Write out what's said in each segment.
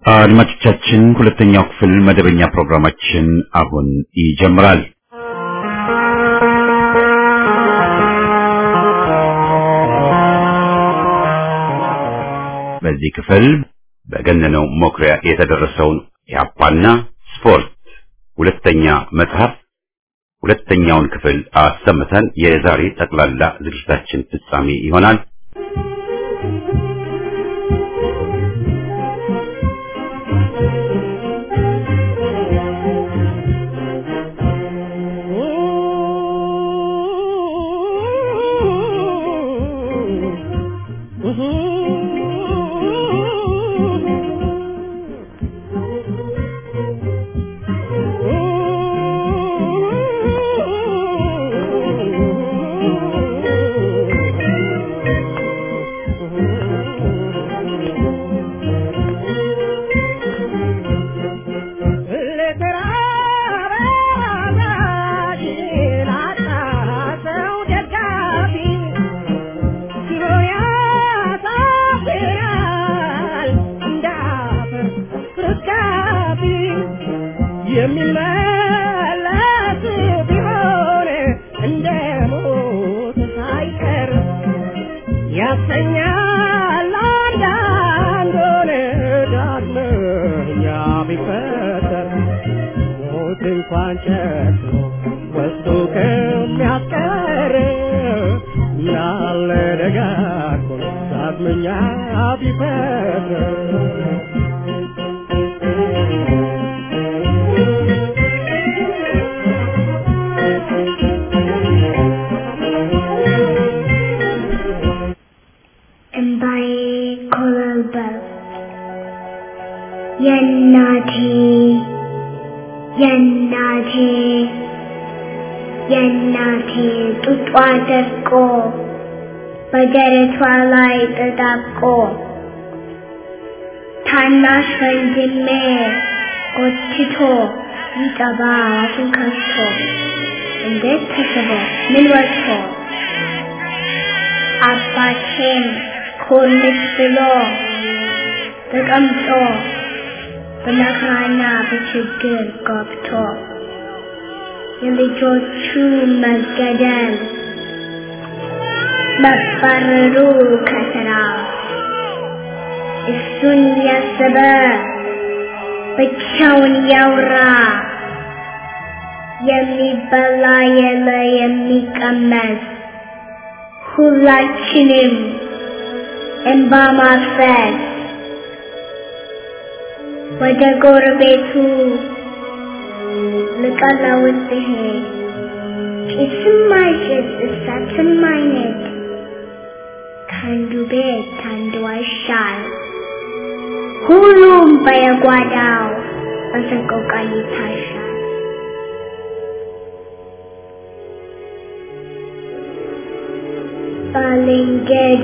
አድማጮቻችን ሁለተኛው ክፍል መደበኛ ፕሮግራማችን አሁን ይጀምራል። በዚህ ክፍል በገነነው መኩሪያ የተደረሰውን ኢህአፓና ስፖርት ሁለተኛ መጽሐፍ ሁለተኛውን ክፍል አሰምተን የዛሬ ጠቅላላ ዝግጅታችን ፍጻሜ ይሆናል። የእናቴ የእናቴ የእናቴ ጡጧ ደርቆ በደረቷ ላይ ተጣብቆ ታናሽ ወንድሜ ጎትቶ ይጠባ አፉን ከፍቶ እንዴት ተስቦ ምን ወጥቶ አባቴም ኮልስ ብሎ ተቀምጦ በመከራና በችግር ገብቶ የልጆቹ መገደል መባረሩ ከስራ እሱን ያሰበ ብቻውን ያውራ የሚበላ የለ የሚቀመስ ሁላችንም እንባ ማፍሰስ ወደ ጎረቤቱ ልቀለውጥ ሲሄድ ጭስም አይጭስ እሳትም አይነድ ከአንዱ ቤት አንዱ አይሻል ሁሉም በየጓዳው በሰቆቃ ይታሻል። ባልንጀሪ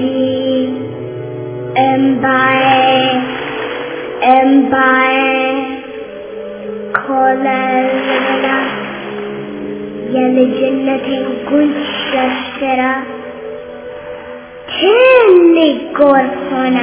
እምባዬ እምባዬ ኮለላ የልጅነቴን ጉንጭ ሸርሽራ ትልቅ ጎርፍ ሆነ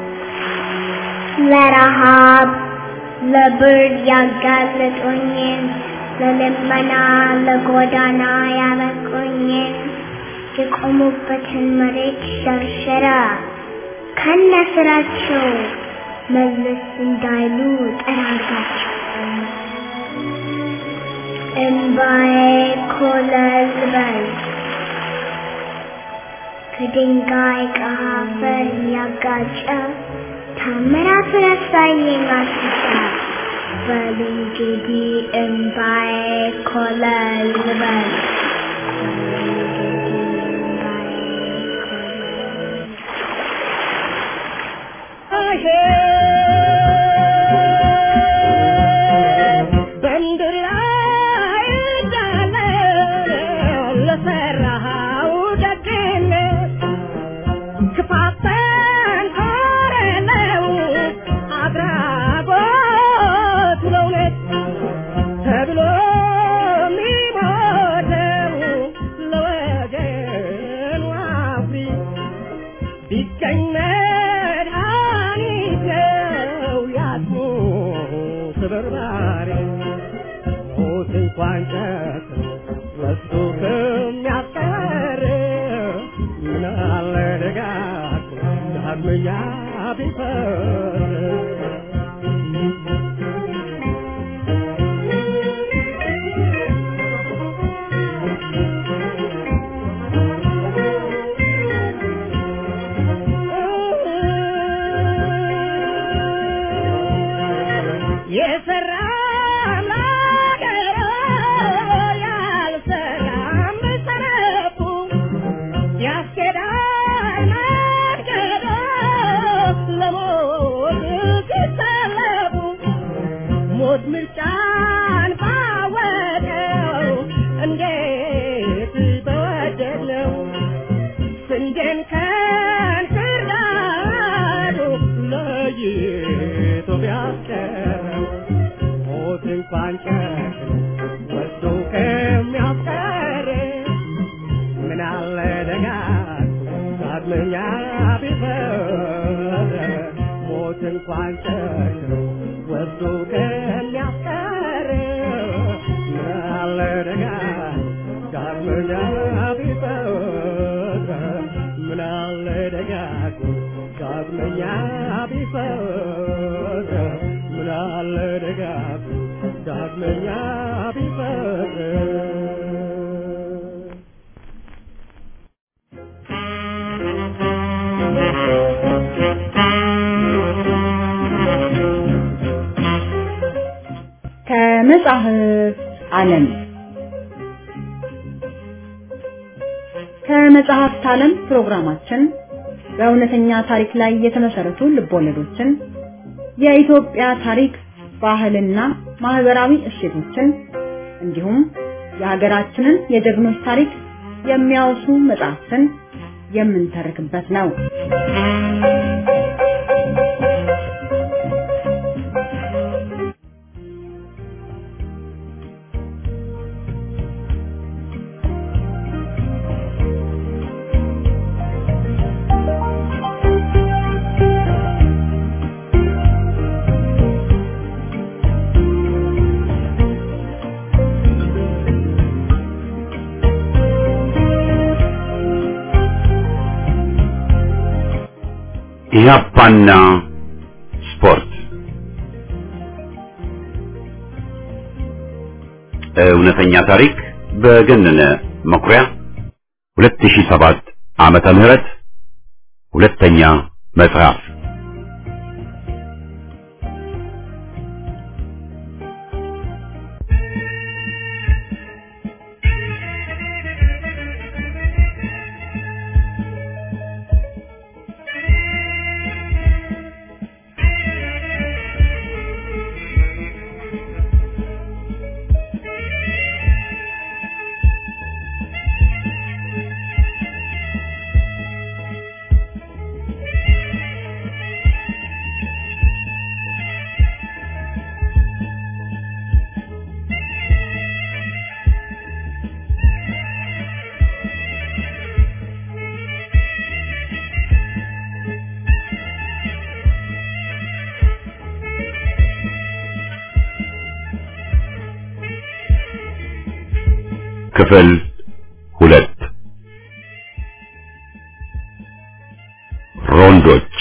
ለረሃብ ለብርድ ያጋለጡኝን ለልመና ለጎዳና ያበቁኝን የቆሙበትን መሬት ሸርሸራ ከነ ስራቸው መለስ እንዳይሉ ጠራጋቸው። እምባዬ ኮለል በል ከድንጋይ ከአፈር ያጋጨ ታምራቱን አሳየኝ አስሳ በል እንግዲህ እምባዬ ኮለል በል በምድር ላይ እንዳለ ለሰራኸው ደግነት ክፋት ተንኮረለው አድራጎት ለእውነት ተብሎ የሚሞተው ለወገኑ አፍሪ ቢገኝ መድኃኒት ነው ስብርባሪ ሞት እንኳን ጨክኖ ወስዶ ከሚያስቀር ምን አለ ደጋግሞ ዳግመኛ ቢፈር የሰራ አምላክ ያልሰራም ሰነፉ ያስኬዳል መንገዱ ለሞት ሲሰለፉ ሞት ምርጫን ባወቀው እንዴት በወደድነው ስንዴን ከእንክርዳዱ ለይቶ ቢያስቀረው ሞት እንኳን ጨክኖ ወስዶ ከሚያስቀር ምን አለ ደጋግሞ ዳግመኛ ቢፈር ሞት እንኳን ጨክኖ ወስዶ ከሚያስቀር ምን አለ ደጋግሞ ዳግመኛ ቢፈር ምን አለ ደጋግሞ ዳግመኛ ቢፈር ምን አለ ደጋግሞ ዳግመኛ ቢፈር ከመጽሐፍ ዓለም ከመጽሐፍት ዓለም ፕሮግራማችን በእውነተኛ ታሪክ ላይ የተመሰረቱ ልቦለዶችን፣ የኢትዮጵያ ታሪክ፣ ባህልና ማህበራዊ እሴቶችን እንዲሁም የሀገራችንን የጀግኖች ታሪክ የሚያወሱ መጽሐፍትን የምንተርክበት ነው። ኢህአፓና ስፖርት እውነተኛ ታሪክ በገነነ መኩሪያ 2007 ዓመተ ምህረት ሁለተኛ መጽሐፍ ክፍል ሁለት ሮንዶች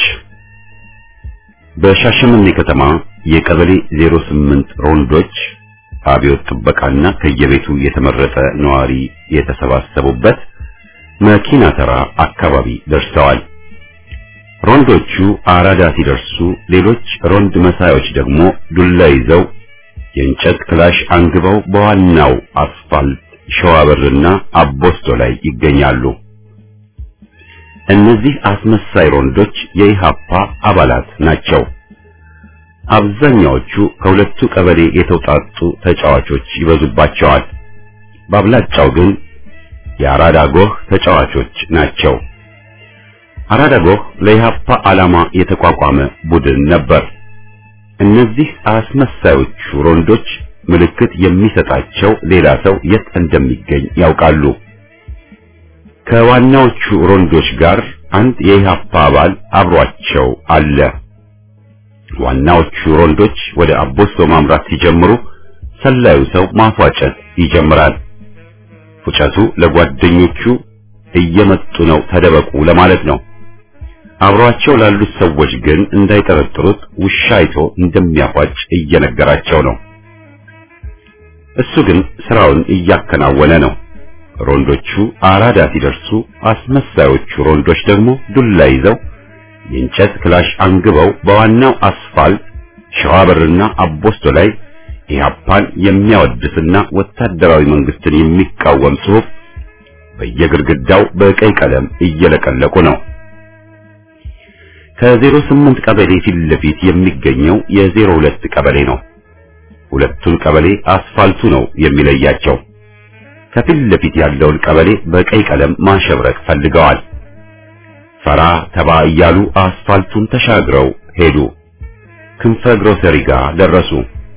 በሻሸመኔ ከተማ የቀበሌ 08 ሮንዶች አብዮት ጥበቃና ከየቤቱ የተመረጠ ነዋሪ የተሰባሰቡበት መኪና ተራ አካባቢ ደርሰዋል። ሮንዶቹ አራዳ ሲደርሱ ሌሎች ሮንድ መሳዮች ደግሞ ዱላ ይዘው የእንጨት ክላሽ አንግበው በዋናው አስፋልት ሸዋበርና አቦስቶ ላይ ይገኛሉ። እነዚህ አስመሳይ ሮንዶች የኢሃፓ አባላት ናቸው። አብዛኛዎቹ ከሁለቱ ቀበሌ የተውጣጡ ተጫዋቾች ይበዙባቸዋል። በአብላጫው ግን የአራዳ ጎህ ተጫዋቾች ናቸው። አራዳ ጎህ ለኢሃፓ ዓላማ የተቋቋመ ቡድን ነበር። እነዚህ አስመሳዮቹ ሮንዶች ምልክት የሚሰጣቸው ሌላ ሰው የት እንደሚገኝ ያውቃሉ። ከዋናዎቹ ሮንዶች ጋር አንድ የኢሃፓ አባል አብሯቸው አለ። ዋናዎቹ ሮንዶች ወደ አቦስቶ ማምራት ሲጀምሩ ሰላዩ ሰው ማፏጨት ይጀምራል። ፉጨቱ ለጓደኞቹ እየመጡ ነው ተደበቁ ለማለት ነው። አብሯቸው ላሉት ሰዎች ግን እንዳይጠረጥሩት ውሻ አይቶ እንደሚያፏጭ እየነገራቸው ነው። እሱ ግን ስራውን እያከናወነ ነው። ሮንዶቹ አራዳ ሲደርሱ አስመሳዮቹ ሮንዶች ደግሞ ዱላ ይዘው የእንጨት ክላሽ አንግበው በዋናው አስፋልት ሸዋበርና አቦስቶ ላይ ኢህአፓን የሚያወድስና ወታደራዊ መንግስትን የሚቃወም ጽሑፍ በየግድግዳው በቀይ ቀለም እየለቀለቁ ነው። ከዜሮ ስምንት ቀበሌ ፊት ለፊት የሚገኘው የዜሮ ሁለት ቀበሌ ነው። ሁለቱን ቀበሌ አስፋልቱ ነው የሚለያቸው። ከፊት ለፊት ያለውን ቀበሌ በቀይ ቀለም ማሸብረቅ ፈልገዋል። ፈራ ተባ እያሉ አስፋልቱን ተሻግረው ሄዱ። ክንፈ ግሮሰሪ ጋር ደረሱ።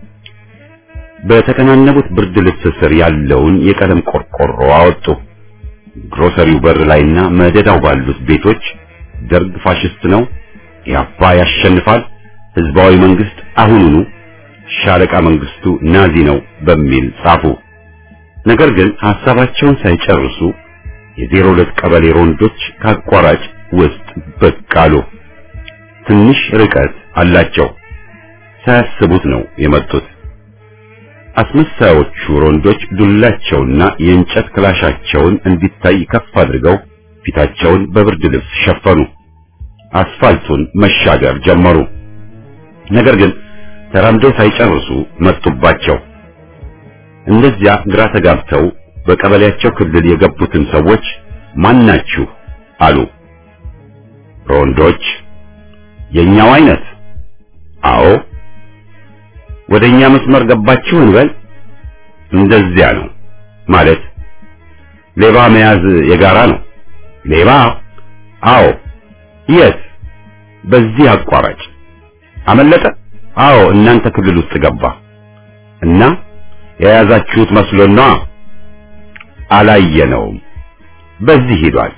በተከናነቡት ብርድ ልብስ ስር ያለውን የቀለም ቆርቆሮ አወጡ። ግሮሰሪው በር ላይና መደዳው ባሉት ቤቶች ደርግ ፋሽስት ነው፣ ኢህአፓ ያሸንፋል፣ ህዝባዊ መንግስት አሁኑኑ፣ ሻለቃ መንግስቱ ናዚ ነው በሚል ጻፉ። ነገር ግን ሐሳባቸውን ሳይጨርሱ የዜሮ ሁለት ቀበሌ ሮንዶች ከአቋራጭ ውስጥ ብቅ አሉ። ትንሽ ርቀት አላቸው። ሳያስቡት ነው የመጡት። አስመሳዮቹ ሮንዶች ዱላቸውና የእንጨት ክላሻቸውን እንዲታይ ከፍ አድርገው ፊታቸውን በብርድ ልብስ ሸፈኑ። አስፋልቱን መሻገር ጀመሩ። ነገር ግን ተራምደው ሳይጨርሱ መጡባቸው። እንደዚያ ግራ ተጋብተው በቀበሌያቸው ክልል የገቡትን ሰዎች ማናችሁ አሉ። ሮንዶች የኛው አይነት አዎ ወደኛ መስመር ገባችሁ እንበል እንደዚያ ነው ማለት ሌባ መያዝ የጋራ ነው ሌባ አዎ የት በዚህ አቋራጭ አመለጠ አዎ እናንተ ክልል ውስጥ ገባ እና የያዛችሁት መስሎና አላየነውም በዚህ ሂዷል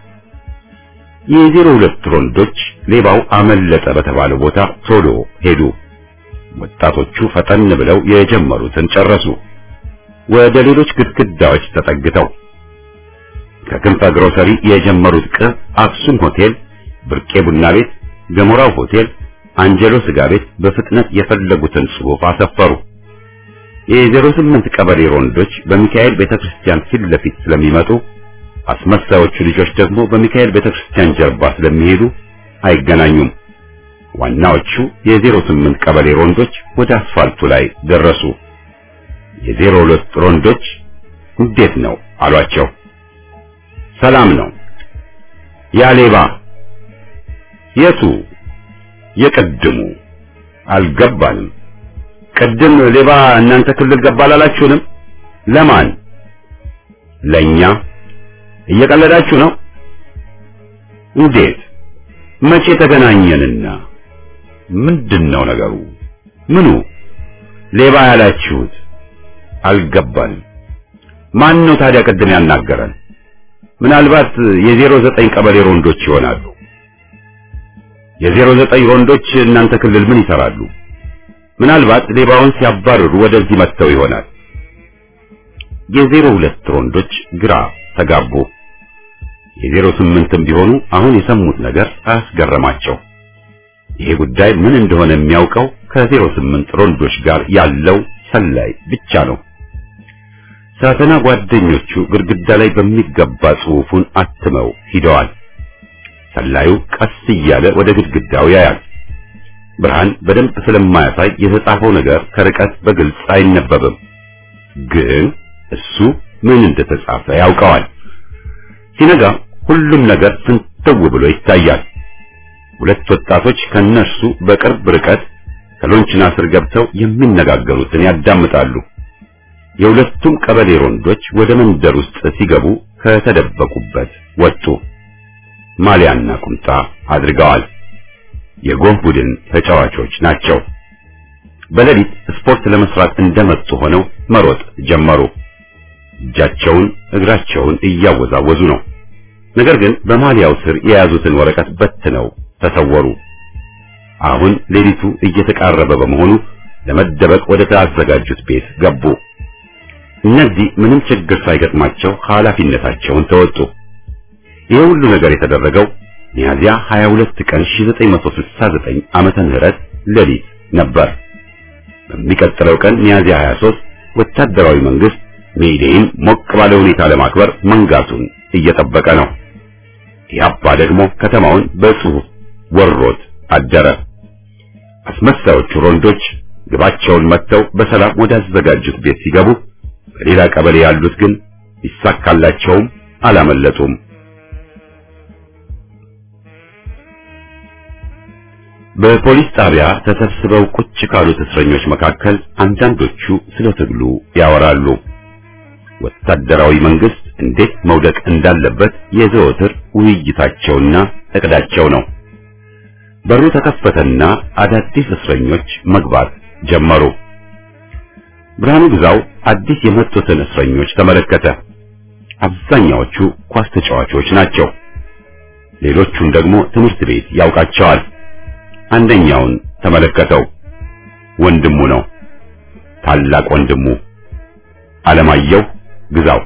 የዜሮ ሁለት ሮንዶች ሌባው አመለጠ በተባለ ቦታ ቶሎ ሄዱ ወጣቶቹ ፈጠን ብለው የጀመሩትን ጨረሱ ወደ ሌሎች ግድግዳዎች ተጠግተው ከክንፈ ግሮሰሪ የጀመሩት ቅብ አክሱም ሆቴል ብርቄ ቡና ቤት ገሞራው ሆቴል አንጀሎ ስጋ ቤት በፍጥነት የፈለጉትን ጽሑፍ አሰፈሩ የዜሮ ስምንት ቀበሌ ሮንዶች በሚካኤል ቤተክርስቲያን ፊት ለፊት ስለሚመጡ አስመሳዮቹ ልጆች ደግሞ በሚካኤል ቤተክርስቲያን ጀርባ ስለሚሄዱ አይገናኙም ዋናዎቹ የዜሮ ስምንት ቀበሌ ሮንዶች ወደ አስፋልቱ ላይ ደረሱ የዜሮ ሁለት ሮንዶች እንዴት ነው አሏቸው ሰላም ነው ያ ሌባ የቱ የቅድሙ አልገባንም ቅድም ሌባ እናንተ ክልል ገባ አላላችሁንም ለማን ለኛ እየቀለዳችሁ ነው እንዴት መቼ ተገናኘንና ምንድነው ነገሩ ምኑ ሌባ ያላችሁት አልገባንም ማን ነው ታዲያ ቅድም ያናገረን ምናልባት የዜሮ ዘጠኝ ቀበሌ ሮንዶች ይሆናሉ የዜሮ ዘጠኝ ሮንዶች እናንተ ክልል ምን ይሰራሉ ምናልባት ሌባውን ሲያባርሩ ወደዚህ መጥተው ይሆናል የዜሮ ሁለት ሮንዶች ግራ ተጋቡ የዜሮ ስምንትም ቢሆኑ አሁን የሰሙት ነገር አያስገረማቸው ይሄ ጉዳይ ምን እንደሆነ የሚያውቀው ከዜሮ ስምንት ሮንዶች ጋር ያለው ሰላይ ብቻ ነው ሳተና ጓደኞቹ ግድግዳ ላይ በሚገባ ጽሑፉን አትመው ሂደዋል ሰላዩ ቀስ እያለ ወደ ግድግዳው ያያል ብርሃን በደንብ ስለማያሳይ የተጻፈው ነገር ከርቀት በግልጽ አይነበብም ግን እሱ ምን እንደተጻፈ ያውቀዋል ሲነጋ ሁሉም ነገር ፍንትው ብሎ ይታያል ሁለት ወጣቶች ከነርሱ በቅርብ ርቀት ከሎንችና ስር ገብተው የሚነጋገሩትን ያዳምጣሉ የሁለቱም ቀበሌ ሮንዶች ወደ መንደር ውስጥ ሲገቡ ከተደበቁበት ወጡ ማሊያና ቁምጣ አድርገዋል የጎህ ቡድን ተጫዋቾች ናቸው በሌሊት ስፖርት ለመስራት እንደመጡ ሆነው መሮጥ ጀመሩ እጃቸውን እግራቸውን እያወዛወዙ ነው ነገር ግን በማሊያው ስር የያዙትን ወረቀት በትነው ተሰወሩ አሁን ሌሊቱ እየተቃረበ በመሆኑ ለመደበቅ ወደ ተዘጋጁት ቤት ገቡ። እነዚህ ምንም ችግር ሳይገጥማቸው ኃላፊነታቸውን ተወጡ። ይህ ሁሉ ነገር የተደረገው ሚያዝያ 22 ቀን 1969 ዓመተ ምህረት ሌሊት ነበር። በሚቀጥለው ቀን ሚያዝያ 23 ወታደራዊ መንግስት ሜይዴይን ሞቅ ባለ ሁኔታ ለማክበር መንጋቱን እየጠበቀ ነው። ኢህአፓ ደግሞ ከተማውን በጽሁፍ ወሮት አደረ። አስመሳዮቹ ሮንዶች ግባቸውን መጥተው በሰላም ወዳዘጋጁት ቤት ሲገቡ በሌላ ቀበሌ ያሉት ግን ይሳካላቸውም አላመለጡም። በፖሊስ ጣቢያ ተሰብስበው ቁጭ ካሉት እስረኞች መካከል አንዳንዶቹ ስለ ትግሉ ያወራሉ። ወታደራዊ መንግስት እንዴት መውደቅ እንዳለበት የዘወትር ውይይታቸውና እቅዳቸው ነው። በሩ ተከፈተና አዳዲስ እስረኞች መግባት ጀመሩ። ብርሃኑ ግዛው አዲስ የመጡትን እስረኞች ተመለከተ። አብዛኛዎቹ ኳስ ተጫዋቾች ናቸው። ሌሎቹን ደግሞ ትምህርት ቤት ያውቃቸዋል። አንደኛውን ተመለከተው። ወንድሙ ነው፣ ታላቅ ወንድሙ አለማየሁ ግዛው።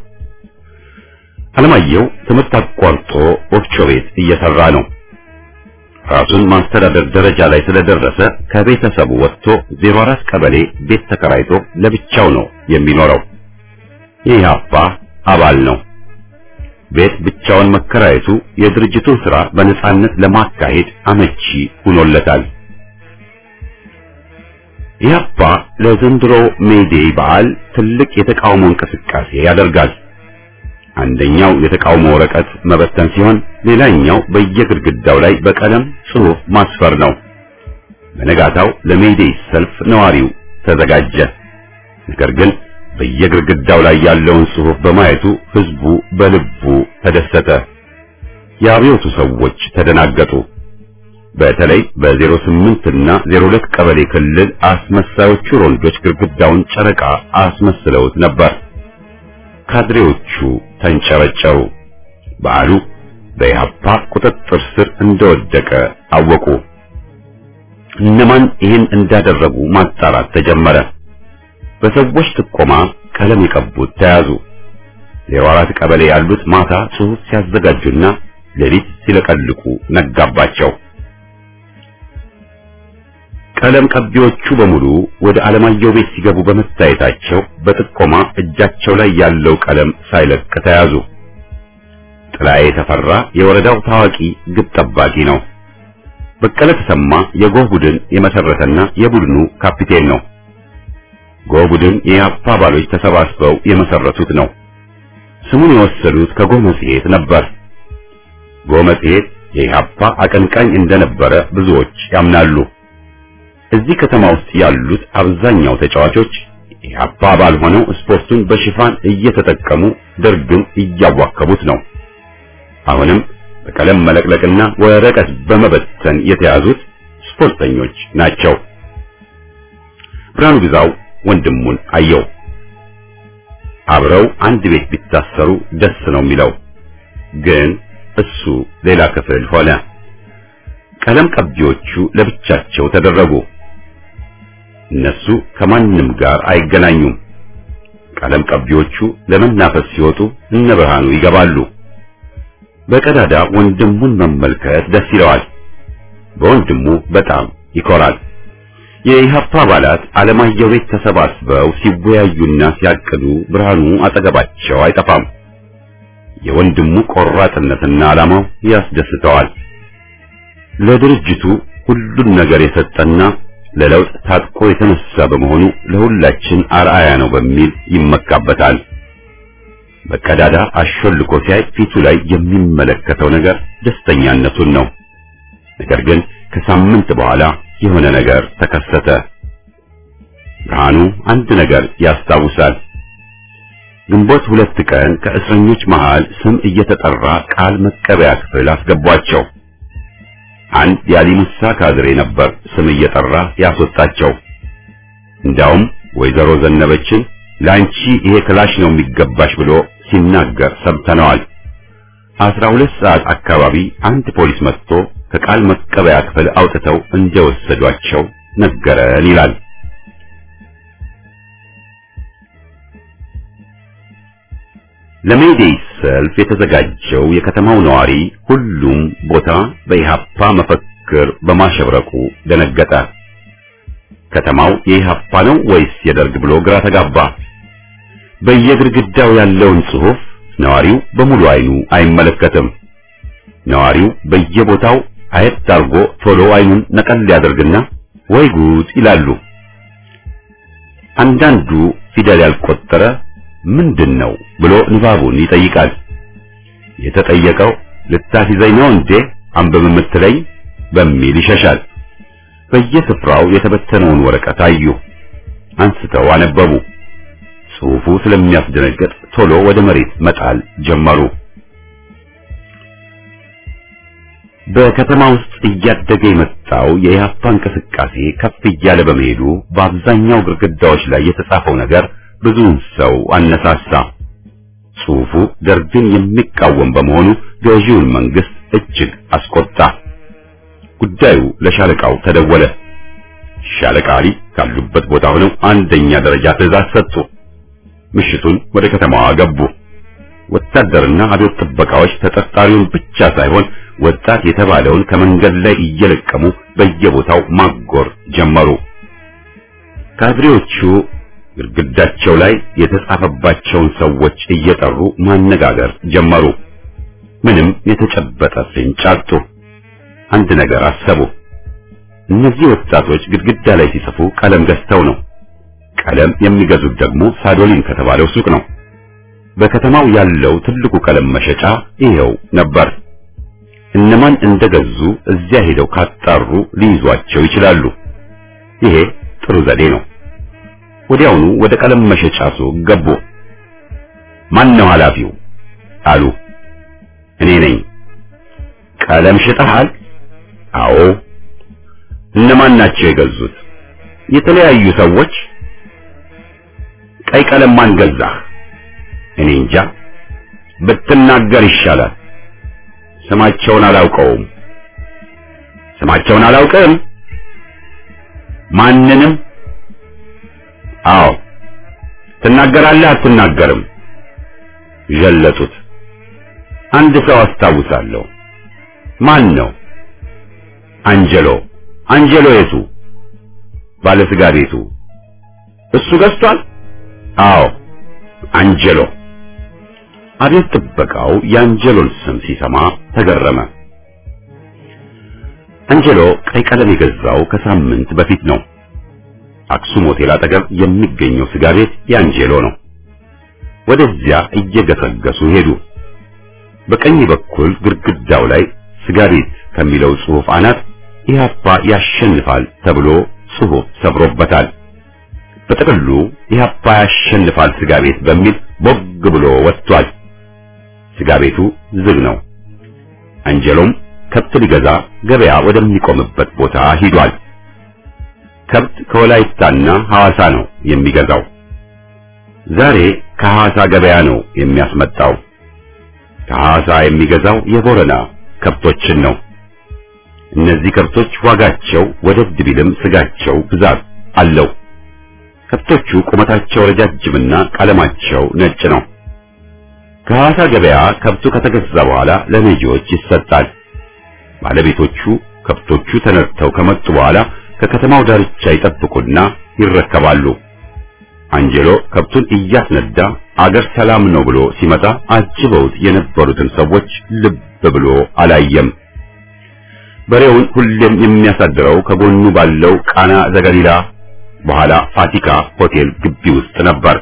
አለማየሁ ትምህርት አቋርጦ ወፍጮ ቤት እየሰራ ነው። ራሱን ማስተዳደር ደረጃ ላይ ስለደረሰ ከቤተሰቡ ወጥቶ 04 ቀበሌ ቤት ተከራይቶ ለብቻው ነው የሚኖረው። የኢህአፓ አባል ነው። ቤት ብቻውን መከራየቱ የድርጅቱን ስራ በነጻነት ለማካሄድ አመቺ ሆኖለታል። ኢህአፓ ለዘንድሮ ሜይዴይ በዓል ትልቅ የተቃውሞ እንቅስቃሴ ያደርጋል። አንደኛው የተቃውሞ ወረቀት መበተን ሲሆን ሌላኛው በየግድግዳው ላይ በቀለም ጽሑፍ ማስፈር ነው። በነጋታው ለሜይዴይ ሰልፍ ነዋሪው ተዘጋጀ። ነገር ግን በየግድግዳው ላይ ያለውን ጽሑፍ በማየቱ ህዝቡ በልቡ ተደሰተ። የአብዮቱ ሰዎች ተደናገጡ። በተለይ በ08 እና 02 ቀበሌ ክልል አስመሳዮቹ ሮንዶች ግድግዳውን ጨረቃ አስመስለውት ነበር። ካድሬዎቹ ተንጨረጨሩ። በዓሉ በኢህአፓ ቁጥጥር ስር እንደወደቀ አወቁ። እነማን ይህን እንዳደረጉ ማጣራት ተጀመረ። በሰዎች ጥቆማ ቀለም የቀቡት ተያዙ። ዜሮ አራት ቀበሌ ያሉት ማታ ጽሑፍ ሲያዘጋጁና ሌሊት ሲለቀልቁ ነጋባቸው። ቀለም ቀቢዎቹ በሙሉ ወደ አለማየሁ ቤት ሲገቡ በመታየታቸው በጥቆማ እጃቸው ላይ ያለው ቀለም ሳይለቅ ተያዙ። ጥላዬ ተፈራ የወረዳው ታዋቂ ግብ ጠባቂ ነው። በቀለ ተሰማ የጎህ ቡድን የመሰረተና የቡድኑ ካፒቴን ነው። ጎህ ቡድን የኢህአፓ አባሎች ተሰባስበው የመሰረቱት ነው። ስሙን የወሰዱት ከጎህ መጽሔት ነበር። ጎህ መጽሔት የኢህአፓ አቀንቃኝ እንደነበረ ብዙዎች ያምናሉ። እዚህ ከተማ ውስጥ ያሉት አብዛኛው ተጫዋቾች የኢህአፓ አባል ሆነው ስፖርቱን በሽፋን እየተጠቀሙ ደርግን እያዋከቡት ነው። አሁንም በቀለም መለቅለቅና ወረቀት በመበተን የተያዙት ስፖርተኞች ናቸው። ብርሃኑ ግዛው ወንድሙን አየው። አብረው አንድ ቤት ቢታሰሩ ደስ ነው የሚለው፣ ግን እሱ ሌላ ክፍል ሆነ። ቀለም ቀቢዎቹ ለብቻቸው ተደረጉ። እነሱ ከማንም ጋር አይገናኙም። ቀለም ቀቢዎቹ ለመናፈስ ሲወጡ እነ ብርሃኑ ይገባሉ። በቀዳዳ ወንድሙን መመልከት ደስ ይለዋል። በወንድሙ በጣም ይኮራል። የኢህአፓ አባላት አለማየሁ ቤት ተሰባስበው ሲወያዩና ሲያቅዱ ብርሃኑ አጠገባቸው አይጠፋም። የወንድሙ ቆራጥነትና ዓላማው ያስደስተዋል። ለድርጅቱ ሁሉን ነገር የሰጠና ለለውጥ ታጥቆ የተነሳ በመሆኑ ለሁላችን አርአያ ነው በሚል ይመካበታል። በቀዳዳ አሾልኮ ሲያይ ፊቱ ላይ የሚመለከተው ነገር ደስተኛነቱን ነው። ነገር ግን ከሳምንት በኋላ የሆነ ነገር ተከሰተ። ብርሃኑ አንድ ነገር ያስታውሳል። ግንቦት ሁለት ቀን ከእስረኞች መሃል ስም እየተጠራ ቃል መቀበያ ክፍል አስገቧቸው። አንድ የአሊ ሙሳ ካድሬ ነበር ስም እየጠራ ያስወጣቸው። እንዳውም ወይዘሮ ዘነበችን ለአንቺ ይሄ ክላሽ ነው የሚገባሽ ብሎ ሲናገር ሰምተነዋል። አስራ ሁለት ሰዓት አካባቢ አንድ ፖሊስ መጥቶ ከቃል መቀበያ ክፍል አውጥተው እንደወሰዷቸው ነገረን ይላል። ለሜይዴይ ሰልፍ የተዘጋጀው የከተማው ነዋሪ ሁሉም ቦታ በኢሃፓ መፈክር በማሸብረቁ ደነገጠ። ከተማው የኢሃፓ ነው ወይስ የደርግ ብሎ ግራ ተጋባ። በየግድግዳው ያለውን ጽሑፍ ነዋሪው በሙሉ አይኑ አይመለከትም። ነዋሪው በየቦታው አየት አድርጎ ቶሎ አይኑን ነቀል ያደርግና ወይ ጉድ ይላሉ። አንዳንዱ ፊደል ያልቆጠረ ምንድን ነው ብሎ ንባቡን ይጠይቃል። የተጠየቀው ልታስይዘኝ ነው እንዴ አንብብ የምትለኝ በሚል ይሸሻል። በየስፍራው የተበተነውን ወረቀት አዩ፣ አንስተው አነበቡ። ጽሑፉ ስለሚያስደነግጥ ቶሎ ወደ መሬት መጣል ጀመሩ። በከተማ ውስጥ እያደገ የመጣው የኢህአፓ እንቅስቃሴ ከፍ እያለ በመሄዱ በአብዛኛው ግድግዳዎች ላይ የተጻፈው ነገር ብዙውን ሰው አነሳሳ። ጽሑፉ ደርግን የሚቃወም በመሆኑ ገዢውን መንግስት እጅግ አስቆጣ። ጉዳዩ ለሻለቃው ተደወለ። ሻለቃ አሊ ካሉበት ቦታ ሆነው አንደኛ ደረጃ ትዕዛዝ ሰጡ። ምሽቱን ወደ ከተማዋ ገቡ። ወታደርና አብዮት ጥበቃዎች ተጠርጣሪውን ብቻ ሳይሆን ወጣት የተባለውን ከመንገድ ላይ እየለቀሙ በየቦታው ማጎር ጀመሩ። ካድሬዎቹ ግድግዳቸው ላይ የተጻፈባቸውን ሰዎች እየጠሩ ማነጋገር ጀመሩ። ምንም የተጨበጠ ፍንጭ አጡ። አንድ ነገር አሰቡ። እነዚህ ወጣቶች ግድግዳ ላይ ሲጽፉ ቀለም ገዝተው ነው። ቀለም የሚገዙት ደግሞ ሳዶሊን ከተባለው ሱቅ ነው። በከተማው ያለው ትልቁ ቀለም መሸጫ ይሄው ነበር። እነማን እንደገዙ እዚያ ሄደው ካጣሩ ሊይዟቸው ይችላሉ። ይሄ ጥሩ ዘዴ ነው። ወዲያውኑ ወደ ቀለም መሸጫ ሱቅ ገቡ። ማን ነው ኃላፊው? አሉ። እኔ ነኝ። ቀለም ሽጠሃል? አዎ። እነማን ናቸው የገዙት? የተለያዩ ሰዎች። ቀይ ቀለም ማን ገዛህ? እኔ እንጃ። ብትናገር ይሻላል። ስማቸውን አላውቀውም። ስማቸውን አላውቅም። ማንንም? አዎ። ትናገራለህ አትናገርም? ዠለጡት። አንድ ሰው አስታውሳለሁ። ማን ነው? አንጀሎ። አንጀሎ የቱ? ባለስጋ ቤቱ። እሱ ገዝቷል? አዎ። አንጀሎ። አቤት ጥበቃው የአንጀሎን ስም ሲሰማ ተገረመ። አንጀሎ ቀይ ቀለም የገዛው ከሳምንት በፊት ነው። አክሱም ሆቴል አጠገብ የሚገኘው ስጋ ቤት የአንጀሎ ነው። ወደዚያ እየገሰገሱ ሄዱ። በቀኝ በኩል ግድግዳው ላይ ስጋ ቤት ከሚለው ጽሑፍ አናት ኢህአፓ ያሸንፋል ተብሎ ጽሑፍ ሰብሮበታል። በጥቅሉ ኢህአፓ ያሸንፋል ስጋ ቤት በሚል ቦግ ብሎ ወጥቷል። ስጋ ቤቱ ዝግ ነው። አንጀሎም ከብት ሊገዛ ገበያ ወደሚቆምበት ቦታ ሂዷል። ከብት ከወላይታና ሐዋሳ ነው የሚገዛው። ዛሬ ከሐዋሳ ገበያ ነው የሚያስመጣው። ከሐዋሳ የሚገዛው የቦረና ከብቶችን ነው። እነዚህ ከብቶች ዋጋቸው ወደድ ቢልም ስጋቸው ብዛት አለው። ከብቶቹ ቁመታቸው ረጃጅምና ቀለማቸው ነጭ ነው። ከሐዋሳ ገበያ ከብቱ ከተገዛ በኋላ ለነጂዎች ይሰጣል። ባለቤቶቹ ከብቶቹ ተነድተው ከመጡ በኋላ ከከተማው ዳርቻ ይጠብቁና ይረከባሉ። አንጀሎ ከብቱን እያስነዳ አገር ሰላም ነው ብሎ ሲመጣ አጅበውት የነበሩትን ሰዎች ልብ ብሎ አላየም። በሬውን ሁሌም የሚያሳድረው ከጎኑ ባለው ቃና ዘገሊላ በኋላ ፋሲካ ሆቴል ግቢ ውስጥ ነበር።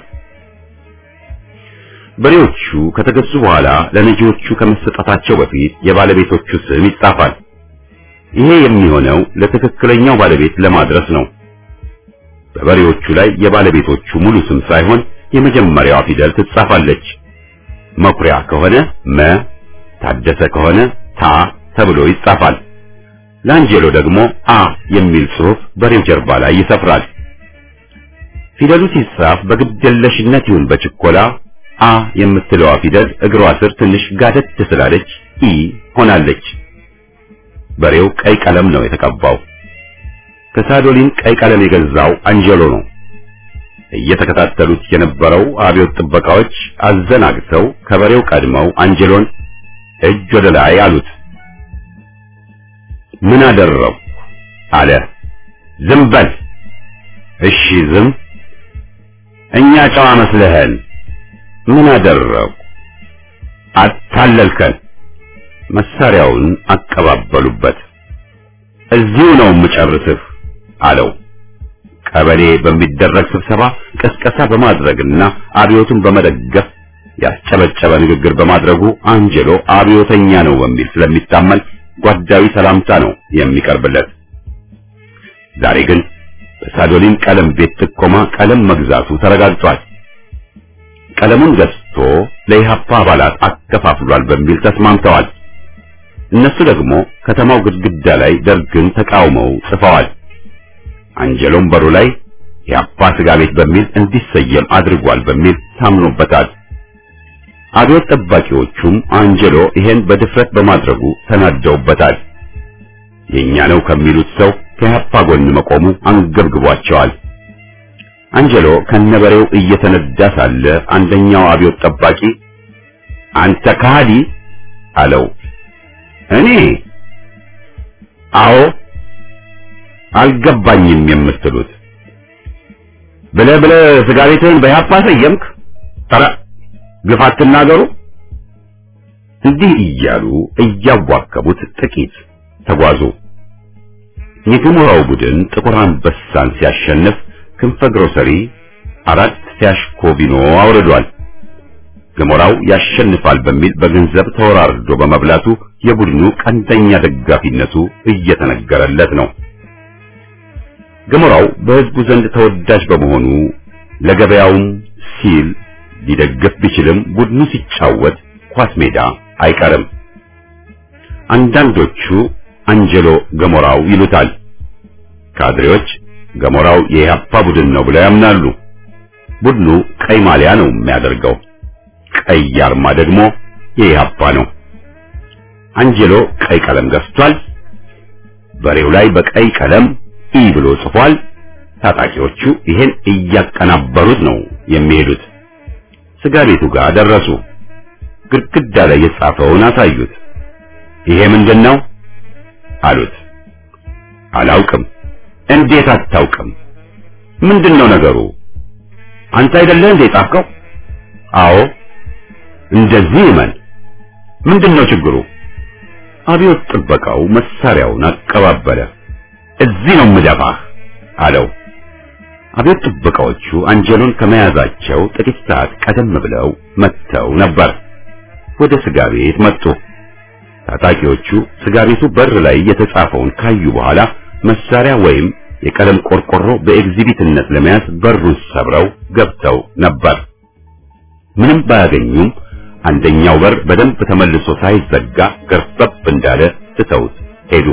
በሬዎቹ ከተገዙ በኋላ ለነጂዎቹ ከመሰጠታቸው በፊት የባለቤቶቹ ስም ይጻፋል። ይሄ የሚሆነው ለትክክለኛው ባለቤት ለማድረስ ነው። በበሬዎቹ ላይ የባለቤቶቹ ሙሉ ስም ሳይሆን የመጀመሪያዋ ፊደል ትጻፋለች። መኩሪያ ከሆነ መ፣ ታደሰ ከሆነ ታ ተብሎ ይጻፋል። ለአንጀሎ ደግሞ አ የሚል ጽሑፍ በሬው ጀርባ ላይ ይሰፍራል። ፊደሉ ሲጻፍ በግድየለሽነት ይሁን በችኮላ አ የምትለዋ ፊደል እግሯ ስር ትንሽ ጋደት ስላለች ኢ ሆናለች። በሬው ቀይ ቀለም ነው የተቀባው። ከሳዶሊን ቀይ ቀለም የገዛው አንጀሎ ነው። እየተከታተሉት የነበረው አብዮት ጥበቃዎች አዘናግተው ከበሬው ቀድመው አንጀሎን እጅ ወደ ላይ አሉት። ምን አደረው አለ። ዝም በል። እሺ ዝም። እኛ ጨዋ መስለህን። ምን አደረው? አታለልከን። መሳሪያውን አቀባበሉበት። እዚሁ ነው የምጨርስህ አለው። ቀበሌ በሚደረግ ስብሰባ ቅስቀሳ በማድረግና አብዮቱን በመደገፍ ያስጨበጨበ ንግግር በማድረጉ አንጀሎ አብዮተኛ ነው በሚል ስለሚታመን ጓዳዊ ሰላምታ ነው የሚቀርብለት። ዛሬ ግን በሳዶሊን ቀለም ቤት ጥቆማ ቀለም መግዛቱ ተረጋግጧል። ቀለሙን ገዝቶ ለኢህአፓ አባላት አከፋፍሏል በሚል ተስማምተዋል። እነሱ ደግሞ ከተማው ግድግዳ ላይ ደርግን ተቃውመው ጽፈዋል። አንጀሎም በሩ ላይ የአፓ ስጋ ቤት በሚል እንዲሰየም አድርጓል በሚል ታምኖበታል። አብዮት ጠባቂዎቹም አንጀሎ ይሄን በድፍረት በማድረጉ ተናደውበታል። የኛ ነው ከሚሉት ሰው ከያፓ ጎን መቆሙ አንገብግቧቸዋል። አንጀሎ ከነበሬው እየተነዳ ሳለ አንደኛው አብዮት ጠባቂ አንተ ከሃዲ አለው። እኔ አዎ አልገባኝም የምትሉት ብለህ ብለህ ስጋ ቤትህን በያፓ ሰየምክ? ኧረ ግፍ አትናገሩ። እንዲህ እያሉ እያዋከቡት ጥቂት ተጓዙ። የገሞራው ቡድን ጥቁር አንበሳን ሲያሸንፍ ክንፈ ግሮሰሪ አራት ሲያሽኮ ቢኖ አውርዷል። ገሞራው ያሸንፋል በሚል በገንዘብ ተወራርዶ በመብላቱ የቡድኑ ቀንደኛ ደጋፊነቱ እየተነገረለት ነው። ገሞራው በሕዝቡ ዘንድ ተወዳጅ በመሆኑ ለገበያውም ሲል ሊደግፍ ቢችልም ቡድኑ ሲጫወት ኳስ ሜዳ አይቀርም። አንዳንዶቹ አንጀሎ ገሞራው ይሉታል። ካድሬዎች ገሞራው የኢህአፓ ቡድን ነው ብለው ያምናሉ። ቡድኑ ቀይ ማሊያ ነው የሚያደርገው። ቀይ አርማ ደግሞ የኢህአፓ ነው። አንጀሎ ቀይ ቀለም ገዝቷል። በሬው ላይ በቀይ ቀለም ኢ ብሎ ጽፏል። ታጣቂዎቹ ይሄን እያቀናበሩት ነው የሚሄዱት። ስጋ ቤቱ ጋር ደረሱ። ግድግዳ ላይ የጻፈውን አሳዩት። ይሄ ምንድን ነው አሉት። አላውቅም። እንዴት አታውቅም? ምንድን ነው ነገሩ? አንተ አይደለህ እንዴ ጻፍከው? አዎ። እንደዚህ ይመን። ምንድን ነው ችግሩ? አብዮት ጥበቃው መሳሪያውን አቀባበለ። እዚህ ነው የምደፋህ አለው። አብዮት ጥበቃዎቹ አንጀሎን ከመያዛቸው ጥቂት ሰዓት ቀደም ብለው መጥተው ነበር። ወደ ስጋ ቤት መጡ። ታጣቂዎቹ ስጋ ቤቱ በር ላይ የተጻፈውን ካዩ በኋላ መሳሪያ ወይም የቀለም ቆርቆሮ በኤግዚቢትነት ለመያዝ በሩን ሰብረው ገብተው ነበር። ምንም ባያገኙም አንደኛው በር በደንብ ተመልሶ ሳይዘጋ ገርበብ እንዳለ ትተውት ሄዱ።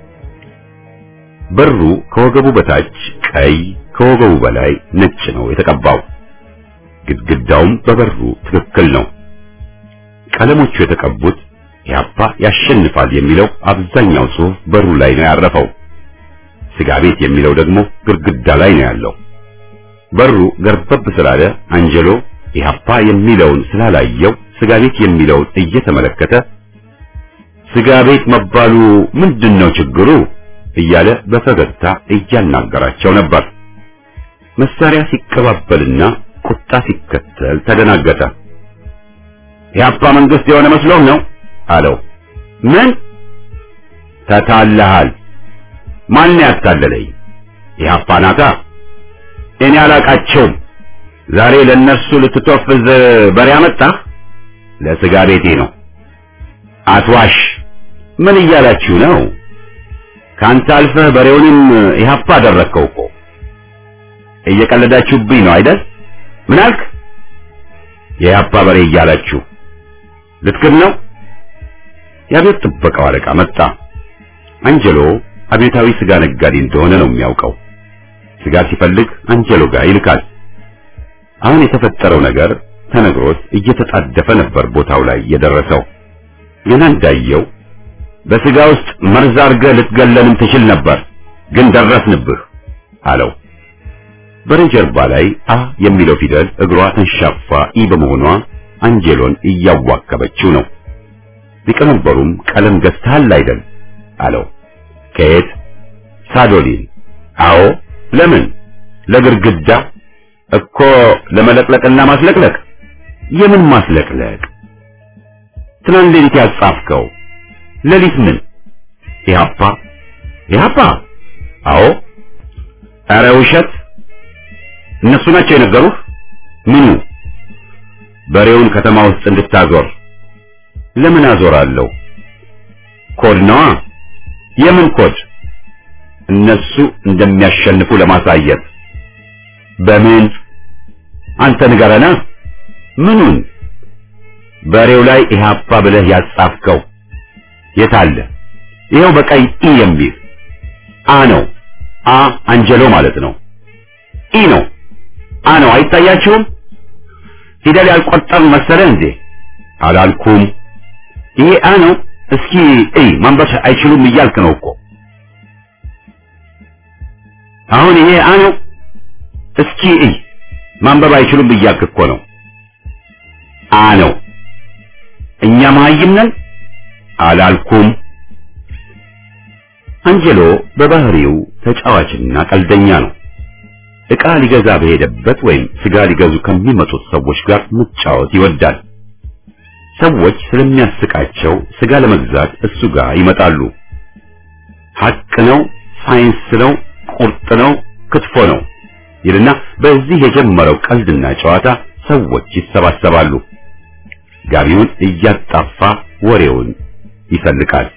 በሩ ከወገቡ በታች ቀይ ከወገቡ በላይ ነጭ ነው የተቀባው። ግድግዳውም በበሩ ትክክል ነው። ቀለሞቹ የተቀቡት ኢህአፓ ያሸንፋል የሚለው አብዛኛው ጽሑፍ በሩ ላይ ነው ያረፈው። ስጋ ቤት የሚለው ደግሞ ግድግዳ ላይ ነው ያለው። በሩ ገርበብ ስላለ አንጀሎ ኢህአፓ የሚለውን ስላላየው ስጋ ቤት የሚለውን እየተመለከተ ስጋ ቤት መባሉ ምንድነው ችግሩ እያለ በፈገግታ እያናገራቸው ነበር። መሳሪያ ሲቀባበልና ቁጣ ሲከተል ተደናገጠ። ኢህአፓ መንግስት የሆነ መስሎህ ነው አለው። ምን ተታለሃል? ማን ያታለለኝ? ኢህአፓ ናታ። እኔ አላቃቸውም። ዛሬ ለነሱ ልትተፍዝ በሬ አመጣህ? ለስጋ ቤቴ ነው። አትዋሽ። ምን እያላችሁ ነው? ካንተ አልፈህ በሬውንም ኢህአፓ አደረግከው እኮ። እየቀለዳችሁብኝ ነው አይደል? ምን አልክ? የኢህአፓ በሬ እያላችሁ ልትክድ ነው? የአብዮት ጥበቃው አለቃ መጣ። አንጀሎ አብዮታዊ ስጋ ነጋዴ እንደሆነ ነው የሚያውቀው። ስጋ ሲፈልግ አንጀሎ ጋር ይልካል። አሁን የተፈጠረው ነገር ተነግሮት እየተጣደፈ ነበር ቦታው ላይ የደረሰው። ገና እንዳየው በስጋ ውስጥ መርዝ አድርገህ ልትገለንም ትችል ነበር፣ ግን ደረስንብህ አለው። በሬ ጀርባ ላይ አ የሚለው ፊደል እግሯ ተንሻፋ ኢ በመሆኗ አንጀሎን እያዋከበችው ነው። ሊቀመንበሩም ቀለም ገዝተሃል አይደል አለው። ከየት? ሳዶሊን። አዎ። ለምን? ለግርግዳ እኮ ለመለቅለቅና ማስለቅለቅ። የምን ማስለቅለቅ? ትናንት ሌሊት ያጻፍከው። ሌሊት ምን? ኢህአፓ ኢህአፓ? አዎ። ኧረ ውሸት! እነሱ ናቸው የነገሩህ? ምኑ? በሬውን ከተማ ውስጥ እንድታዞር። ለምን አዞራለሁ? ኮድ ነዋ። የምን ኮድ? እነሱ እንደሚያሸንፉ ለማሳየት። በምን? አንተ ንገረና። ምኑን? በሬው ላይ ኢህአፓ ብለህ ያጻፍከው የታለ? ይኸው በቀይ ኢ የሚል አ ነው። አ አንጀሎ ማለት ነው። ኢ ነው። አ ነው። አይታያችሁም? ፊደል ያልቆጠር መሰለ እንዴ? አላልኩም። ይሄ አ ነው። እስኪ እይ፣ ማንበብ አይችሉም እያልክ ነው እኮ። አሁን ይሄ አ ነው። እስኪ እይ፣ ማንበብ አይችሉም እያልክ እኮ ነው። አ ነው። እኛ መሀይም ነን አላልኩም። አንጀሎ በባህሪው ተጫዋችና ቀልደኛ ነው። ዕቃ ሊገዛ በሄደበት ወይም ስጋ ሊገዙ ከሚመጡት ሰዎች ጋር መጫወት ይወዳል። ሰዎች ስለሚያስቃቸው ስጋ ለመግዛት እሱ ጋር ይመጣሉ። ሐቅ ነው፣ ሳይንስ ነው፣ ቁርጥ ነው፣ ክትፎ ነው ይልና በዚህ የጀመረው ቀልድና ጨዋታ ሰዎች ይሰባሰባሉ። ጋቢውን እያጣፋ ወሬውን ይፈልቃል።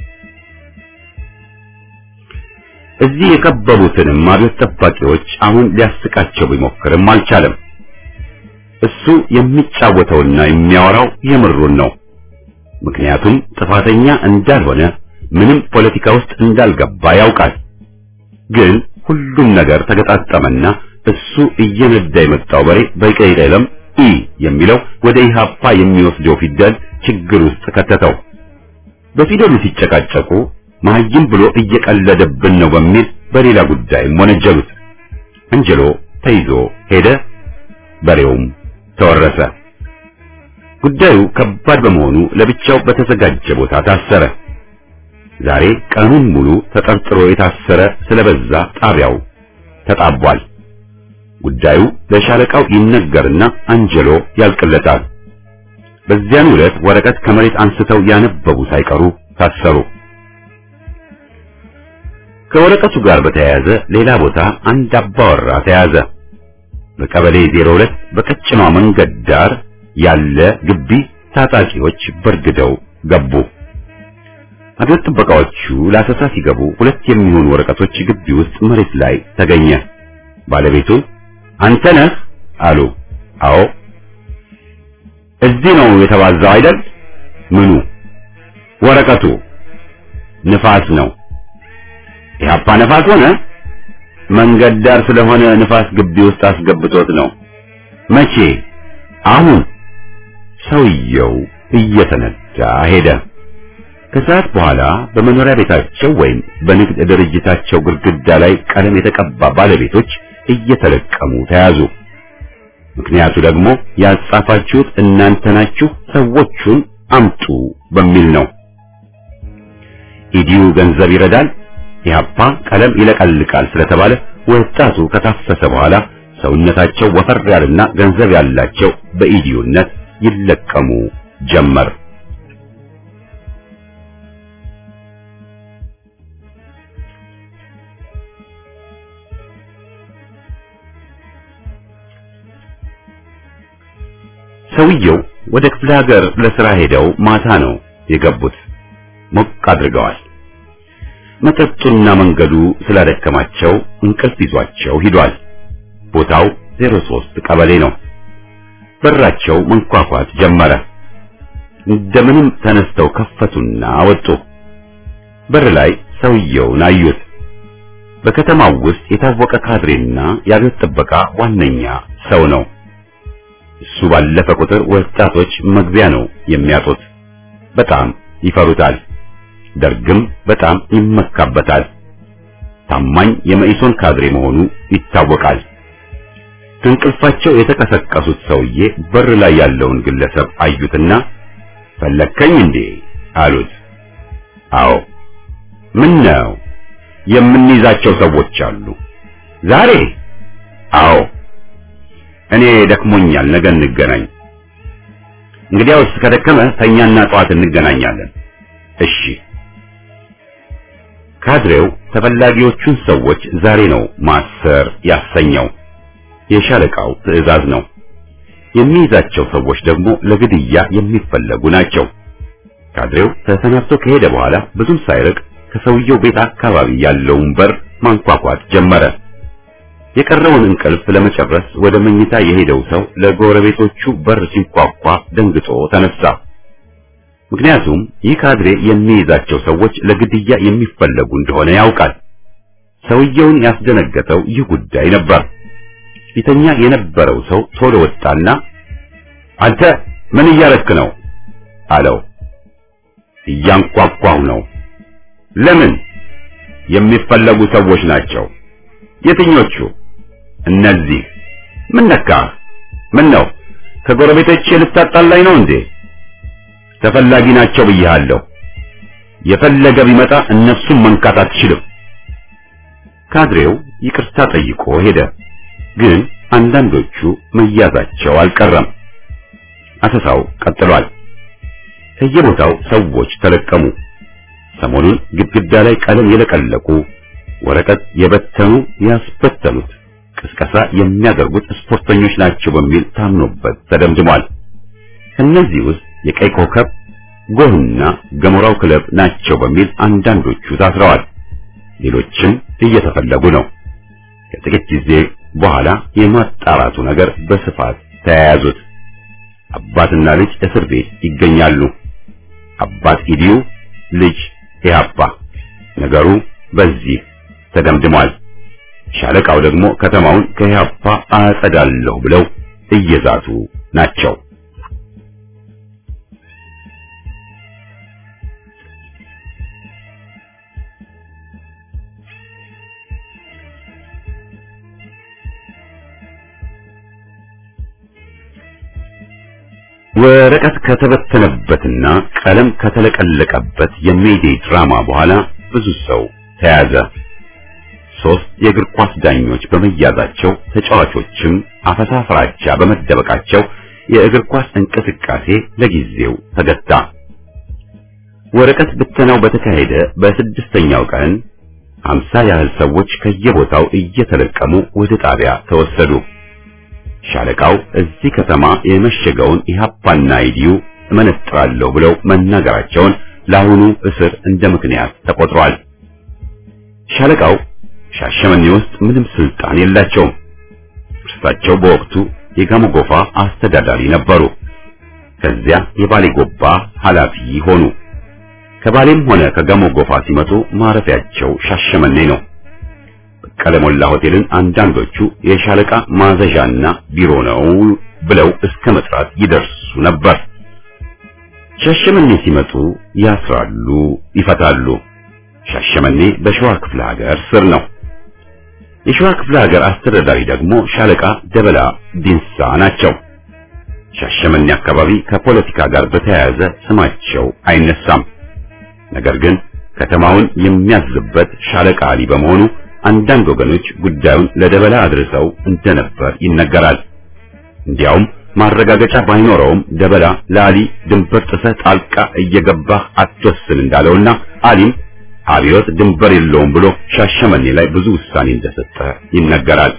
እዚህ የከበቡትንም አብዮት ጠባቂዎች አሁን ሊያስቃቸው ቢሞክርም አልቻለም። እሱ የሚጫወተውና የሚያወራው የምሩን ነው። ምክንያቱም ጥፋተኛ እንዳልሆነ ምንም ፖለቲካ ውስጥ እንዳልገባ ያውቃል። ግን ሁሉም ነገር ተገጣጠመና እሱ እየነዳ የመጣው በሬ በቀይ ቀለም ኢ የሚለው ወደ ኢሃፓ የሚወስደው ፊደል ችግር ውስጥ ከተተው። በፊደሉ ሲጨቃጨቁ መሀይም ብሎ እየቀለደብን ነው በሚል በሌላ ጉዳይም ወነጀሉት። አንጀሎ ተይዞ ሄደ፣ በሬውም ተወረሰ። ጉዳዩ ከባድ በመሆኑ ለብቻው በተዘጋጀ ቦታ ታሰረ። ዛሬ ቀኑን ሙሉ ተጠርጥሮ የታሰረ ስለበዛ ጣቢያው ተጣቧል። ጉዳዩ ለሻለቃው ይነገርና አንጀሎ ያልቅለታል። በዚያን ዕለት ወረቀት ከመሬት አንስተው ያነበቡ ሳይቀሩ ታሰሩ። ከወረቀቱ ጋር በተያያዘ ሌላ ቦታ አንድ አባወራ ተያዘ። በቀበሌ 02 በቀጭኗ መንገድ ዳር ያለ ግቢ ታጣቂዎች በርግደው ገቡ። አብዮት ጥበቃዎቹ ለአሰሳ ሲገቡ ሁለት የሚሆኑ ወረቀቶች ግቢ ውስጥ መሬት ላይ ተገኘ። ባለቤቱን አንተ ነህ አሉ። አዎ። እዚህ ነው የተባዛው አይደል? ምኑ? ወረቀቱ ንፋስ ነው። ኢህአፓ ነፋስ ሆነ። መንገድ ዳር ስለሆነ ንፋስ ግቢ ውስጥ አስገብቶት ነው። መቼ? አሁን። ሰውየው እየተነዳ ሄደ። ከሰዓት በኋላ በመኖሪያ ቤታቸው ወይም በንግድ ድርጅታቸው ግድግዳ ላይ ቀለም የተቀባ ባለቤቶች እየተለቀሙ ተያዙ። ምክንያቱ ደግሞ ያጻፋችሁት እናንተ ናችሁ፣ ሰዎቹን አምጡ በሚል ነው። ኢዲዩ ገንዘብ ይረዳል፣ ኢህአፓ ቀለም ይለቀልቃል ስለተባለ ወጣቱ ከታፈሰ በኋላ ሰውነታቸው ወፈር ያለና ገንዘብ ያላቸው በኢዲዩነት ይለቀሙ ጀመር። ሰውየው ወደ ክፍለ ሀገር ለስራ ሄደው ማታ ነው የገቡት። ሞቅ አድርገዋል። መጠጡና መንገዱ ስላደከማቸው እንቅልፍ ይዟቸው ሂዷል። ቦታው 03 ቀበሌ ነው። በራቸው መንኳኳት ጀመረ። እንደምንም ተነስተው ከፈቱና ወጡ። በር ላይ ሰውየውን አዩት። በከተማው ውስጥ የታወቀ ካድሬና የአብዮት ጥበቃ ዋነኛ ሰው ነው። እሱ ባለፈ ቁጥር ወጣቶች መግቢያ ነው የሚያጡት። በጣም ይፈሩታል። ደርግም በጣም ይመካበታል። ታማኝ የመኢሶን ካድሬ መሆኑ ይታወቃል። ከእንቅልፋቸው የተቀሰቀሱት ሰውዬ በር ላይ ያለውን ግለሰብ አዩትና ፈለከኝ እንዴ አሉት። አዎ። ምን ነው? የምንይዛቸው ሰዎች አሉ። ዛሬ? አዎ። እኔ ደክሞኛል፣ ነገ እንገናኝ። እንግዲያውስ ከደከመ ተኛና ጠዋት እንገናኛለን። እሺ። ካድሬው ተፈላጊዎቹን ሰዎች ዛሬ ነው ማሰር ያሰኘው። የሻለቃው ትዕዛዝ ነው። የሚይዛቸው ሰዎች ደግሞ ለግድያ የሚፈለጉ ናቸው። ካድሬው ተሰናብቶ ከሄደ በኋላ ብዙም ሳይርቅ ከሰውየው ቤት አካባቢ ያለውን በር ማንኳኳት ጀመረ። የቀረውን እንቅልፍ ለመጨረስ ወደ መኝታ የሄደው ሰው ለጎረቤቶቹ በር ሲንኳኳ ደንግጦ ተነሳ። ምክንያቱም ይህ ካድሬ የሚይዛቸው ሰዎች ለግድያ የሚፈለጉ እንደሆነ ያውቃል። ሰውየውን ያስደነገጠው ይህ ጉዳይ ነበር። ፊተኛ የነበረው ሰው ቶሎ ወጣና አንተ ምን እያረክ ነው አለው። እያንኳኳሁ ነው። ለምን? የሚፈለጉ ሰዎች ናቸው። የትኞቹ? እነዚህ። ምን ነካህ? ምን ነው? ከጎረቤቶቼ ልታጣላኝ ነው እንዴ? ተፈላጊ ናቸው ብዬሃለሁ። የፈለገ ቢመጣ እነሱን መንካት አትችልም። ካድሬው ይቅርታ ጠይቆ ሄደ። ግን አንዳንዶቹ መያዛቸው አልቀረም። አሰሳው ቀጥሏል። ከየቦታው ሰዎች ተለቀሙ። ሰሞኑን ግድግዳ ላይ ቀለም የለቀለቁ፣ ወረቀት የበተኑ ያስበተኑት፣ ቅስቀሳ የሚያደርጉት ስፖርተኞች ናቸው በሚል ታምኖበት ተደምድሟል። ከነዚህ ውስጥ የቀይ ኮከብ ጎህና ገሞራው ክለብ ናቸው በሚል አንዳንዶቹ ታስረዋል። ሌሎችም እየተፈለጉ ነው። ከጥቂት ጊዜ በኋላ የማጣራቱ ነገር በስፋት ተያያዙት። አባትና ልጅ እስር ቤት ይገኛሉ። አባት ኢዲዩ፣ ልጅ ኢህአፓ። ነገሩ በዚህ ተደምድሟል። ሻለቃው ደግሞ ከተማውን ከኢህአፓ አጸዳለሁ ብለው እየዛቱ ናቸው። ወረቀት ከተበተነበትና ቀለም ከተለቀለቀበት የሜይዴ ድራማ በኋላ ብዙ ሰው ተያዘ። ሶስት የእግር ኳስ ዳኞች በመያዛቸው ተጫዋቾችም አፈሳ ፍራቻ በመደበቃቸው የእግር ኳስ እንቅስቃሴ ለጊዜው ተገታ። ወረቀት ብተናው በተካሄደ በስድስተኛው ቀን ሀምሳ ያህል ሰዎች ከየቦታው እየተለቀሙ ወደ ጣቢያ ተወሰዱ። ሻለቃው እዚህ ከተማ የመሸገውን ኢህአፓና ኢዲዩ እመነጥራለሁ ብለው መናገራቸውን ለአሁኑ እስር እንደ ምክንያት ተቆጥሯል። ሻለቃው ሻሸመኔ ውስጥ ምንም ስልጣን የላቸውም። እርሳቸው በወቅቱ የጋሞ ጎፋ አስተዳዳሪ ነበሩ። ከዚያ የባሌ ጎባ ኃላፊ ሆኑ። ከባሌም ሆነ ከጋሞ ጎፋ ሲመጡ ማረፊያቸው ሻሸመኔ ነው። በቀለ ሞላ ሆቴልን አንዳንዶቹ የሻለቃ ማዘዣና ቢሮ ነው ብለው እስከ መጥራት ይደርሱ ነበር። ሻሸመኔ ሲመጡ ያስራሉ፣ ይፈታሉ። ሻሸመኔ በሸዋ ክፍለ ሀገር ስር ነው። የሸዋ ክፍለ ሀገር አስተዳዳሪ ደግሞ ሻለቃ ደበላ ዲንሳ ናቸው። ሻሸመኔ አካባቢ ከፖለቲካ ጋር በተያያዘ ስማቸው አይነሳም። ነገር ግን ከተማውን የሚያዝበት ሻለቃ አሊ በመሆኑ አንዳንድ ወገኖች ጉዳዩን ለደበላ አድርሰው እንደነበር ይነገራል። እንዲያውም ማረጋገጫ ባይኖረውም ደበላ ለአሊ ድንበር ጥሰህ ጣልቃ እየገባህ አትወስን እንዳለውና አሊም አብዮት ድንበር የለውም ብሎ ሻሸመኔ ላይ ብዙ ውሳኔ እንደሰጠ ይነገራል።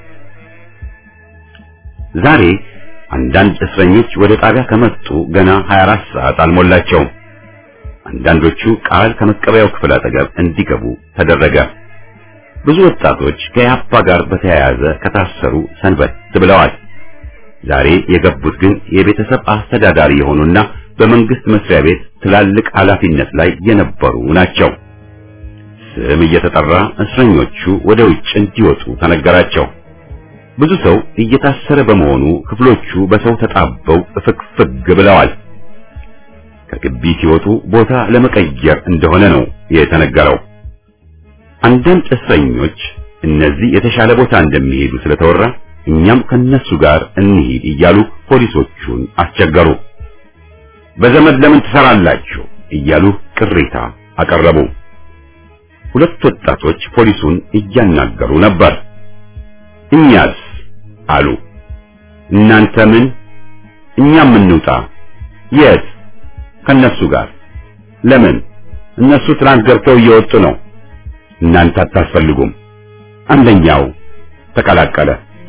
ዛሬ አንዳንድ እስረኞች ወደ ጣቢያ ከመጡ ገና 24 ሰዓት አልሞላቸውም። አንዳንዶቹ ቃል ከመቀበያው ክፍል አጠገብ እንዲገቡ ተደረገ። ብዙ ወጣቶች ከያፓ ጋር በተያያዘ ከታሰሩ ሰንበት ብለዋል። ዛሬ የገቡት ግን የቤተሰብ አስተዳዳሪ የሆኑና በመንግስት መስሪያ ቤት ትላልቅ ኃላፊነት ላይ የነበሩ ናቸው። ስም እየተጠራ እስረኞቹ ወደ ውጭ እንዲወጡ ተነገራቸው። ብዙ ሰው እየታሰረ በመሆኑ ክፍሎቹ በሰው ተጣበው ፍግፍግ ብለዋል። ከግቢ ሲወጡ ቦታ ለመቀየር እንደሆነ ነው የተነገረው። አንዳንድ እስረኞች እነዚህ የተሻለ ቦታ እንደሚሄዱ ስለተወራ እኛም ከነሱ ጋር እንሂድ እያሉ ፖሊሶቹን አስቸገሩ። በዘመድ ለምን ትሰራላችሁ እያሉ ቅሬታ አቀረቡ። ሁለት ወጣቶች ፖሊሱን እያናገሩ ነበር። እኛስ አሉ። እናንተ ምን? እኛም እንውጣ። የት? ከነሱ ጋር። ለምን? እነሱ ትናንት ገብተው እየወጡ ነው። እናንተ አታስፈልጉም። አንደኛው ተቀላቀለ።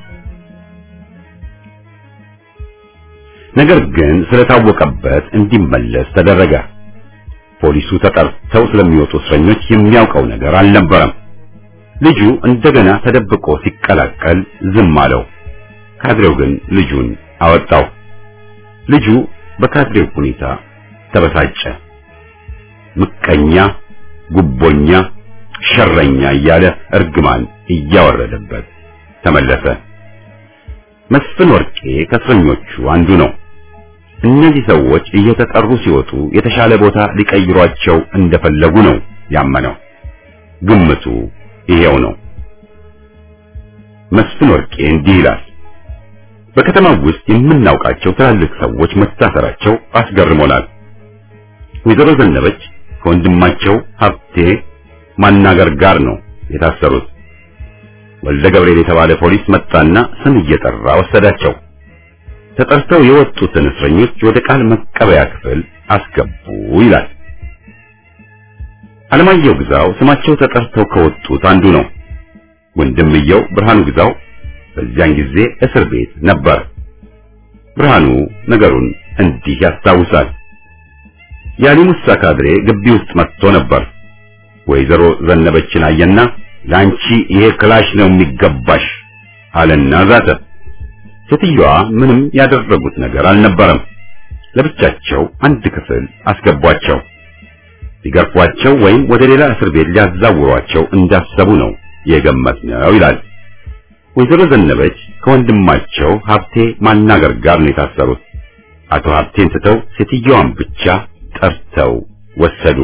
ነገር ግን ስለታወቀበት እንዲመለስ ተደረገ። ፖሊሱ ተጠርተው ስለሚወጡ እስረኞች የሚያውቀው ነገር አልነበረም። ልጁ እንደገና ተደብቆ ሲቀላቀል ዝም አለው። ካድሬው ግን ልጁን አወጣው። ልጁ በካድሬው ሁኔታ ተበሳጨ። ምቀኛ፣ ጉቦኛ፣ ሸረኛ እያለ እርግማን እያወረደበት ተመለሰ። መስፍን ወርቄ ከእስረኞቹ አንዱ ነው። እነዚህ ሰዎች እየተጠሩ ሲወጡ የተሻለ ቦታ ሊቀይሯቸው እንደፈለጉ ነው ያመነው። ግምቱ ይሄው ነው። መስፍን ወርቄ እንዲህ ይላል። በከተማው ውስጥ የምናውቃቸው ትላልቅ ሰዎች መታሰራቸው አስገርሞናል። ወይዘሮ ዘነበች ከወንድማቸው ሀብቴ ማናገር ጋር ነው የታሰሩት። ወልደ ገብርኤል የተባለ ፖሊስ መጣና ስም እየጠራ ወሰዳቸው። ተጠርተው የወጡትን እስረኞች ወደ ቃል መቀበያ ክፍል አስገቡ ይላል። አለማየሁ ግዛው ስማቸው ተጠርተው ከወጡት አንዱ ነው። ወንድምየው ብርሃኑ ግዛው በዚያን ጊዜ እስር ቤት ነበር። ብርሃኑ ነገሩን እንዲህ ያስታውሳል። የአሊ ሙሳ ካድሬ ግቢ ውስጥ መጥቶ ነበር። ወይዘሮ ዘነበችን አየና ላንቺ ይሄ ክላሽ ነው የሚገባሽ አለና ዛተ። ሴትዮዋ ምንም ያደረጉት ነገር አልነበረም። ለብቻቸው አንድ ክፍል አስገቧቸው። ሊገርፏቸው ወይም ወደ ሌላ እስር ቤት ሊያዛውሯቸው እንዳሰቡ ነው የገመትነው ይላል። ወይዘሮ ዘነበች ከወንድማቸው ሀብቴ ማናገር ጋር ነው የታሰሩት። አቶ ሀብቴን ትተው ሴትዮዋን ብቻ ጠርተው ወሰዱ።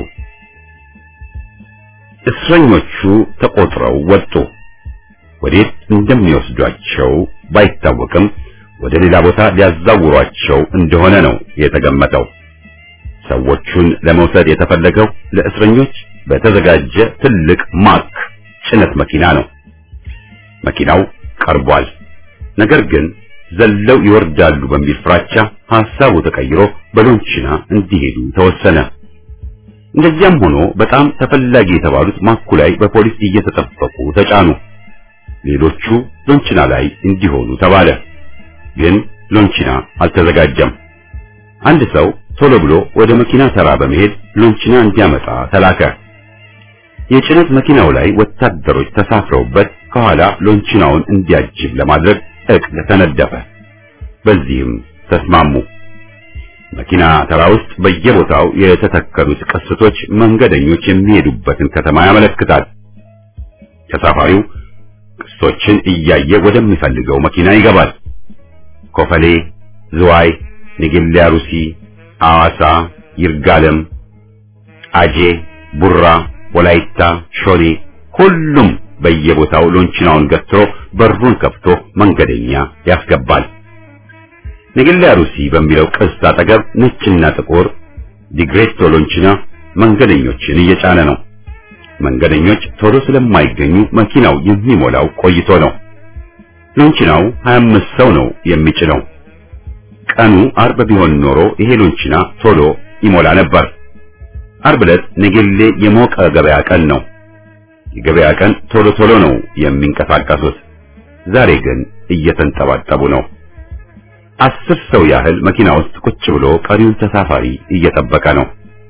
እስረኞቹ ተቆጥረው ወጡ። ወዴት እንደሚወስዷቸው ባይታወቅም ወደ ሌላ ቦታ ሊያዛውሯቸው እንደሆነ ነው የተገመተው። ሰዎቹን ለመውሰድ የተፈለገው ለእስረኞች በተዘጋጀ ትልቅ ማክ ጭነት መኪና ነው። መኪናው ቀርቧል። ነገር ግን ዘለው ይወርዳሉ በሚል ፍራቻ ሐሳቡ ተቀይሮ በሎንቺና እንዲሄዱ ተወሰነ። እንደዚያም ሆኖ በጣም ተፈላጊ የተባሉት ማኩ ላይ በፖሊስ እየተጠበቁ ተጫኑ። ሌሎቹ ሎንቺና ላይ እንዲሆኑ ተባለ። ግን ሎንቺና አልተዘጋጀም። አንድ ሰው ቶሎ ብሎ ወደ መኪና ተራ በመሄድ ሎንቺና እንዲያመጣ ተላከ። የጭነት መኪናው ላይ ወታደሮች ተሳፍረውበት ከኋላ ሎንቺናውን እንዲያጅብ ለማድረግ እቅድ ተነደፈ። በዚህም ተስማሙ። መኪና ተራ ውስጥ በየቦታው የተተከሉት ቅስቶች መንገደኞች የሚሄዱበትን ከተማ ያመለክታል። ተሳፋሪው ቅስቶችን እያየ ወደሚፈልገው መኪና ይገባል። ኮፈሌ፣ ዝዋይ፣ ንጌሌ አሩሲ፣ አዋሳ፣ ይርጋለም፣ አጄ፣ ቡራ፣ ወላይታ፣ ሾኔ ሁሉም በየቦታው ሎንቺናውን ገትሮ በሩን ከፍቶ መንገደኛ ያስገባል። ንጌሌ አሩሲ በሚለው ቅስት አጠገብ ነጭና ጥቁር ዲግሬቶ ሎንቺና መንገደኞችን እየጫነ ነው። መንገደኞች ቶሎ ስለማይገኙ መኪናው የሚሞላው ቆይቶ ነው። ሎንቺናው 25 ሰው ነው የሚጭነው። ቀኑ አርብ ቢሆን ኖሮ ይሄ ሎንቺና ቶሎ ይሞላ ነበር። አርብ ዕለት ነጌሌ የሞቀ ገበያ ቀን ነው። የገበያ ቀን ቶሎ ቶሎ ነው የሚንቀሳቀሱት። ዛሬ ግን እየተንጠባጠቡ ነው። አስር ሰው ያህል መኪና ውስጥ ቁጭ ብሎ ቀሪውን ተሳፋሪ እየጠበቀ ነው።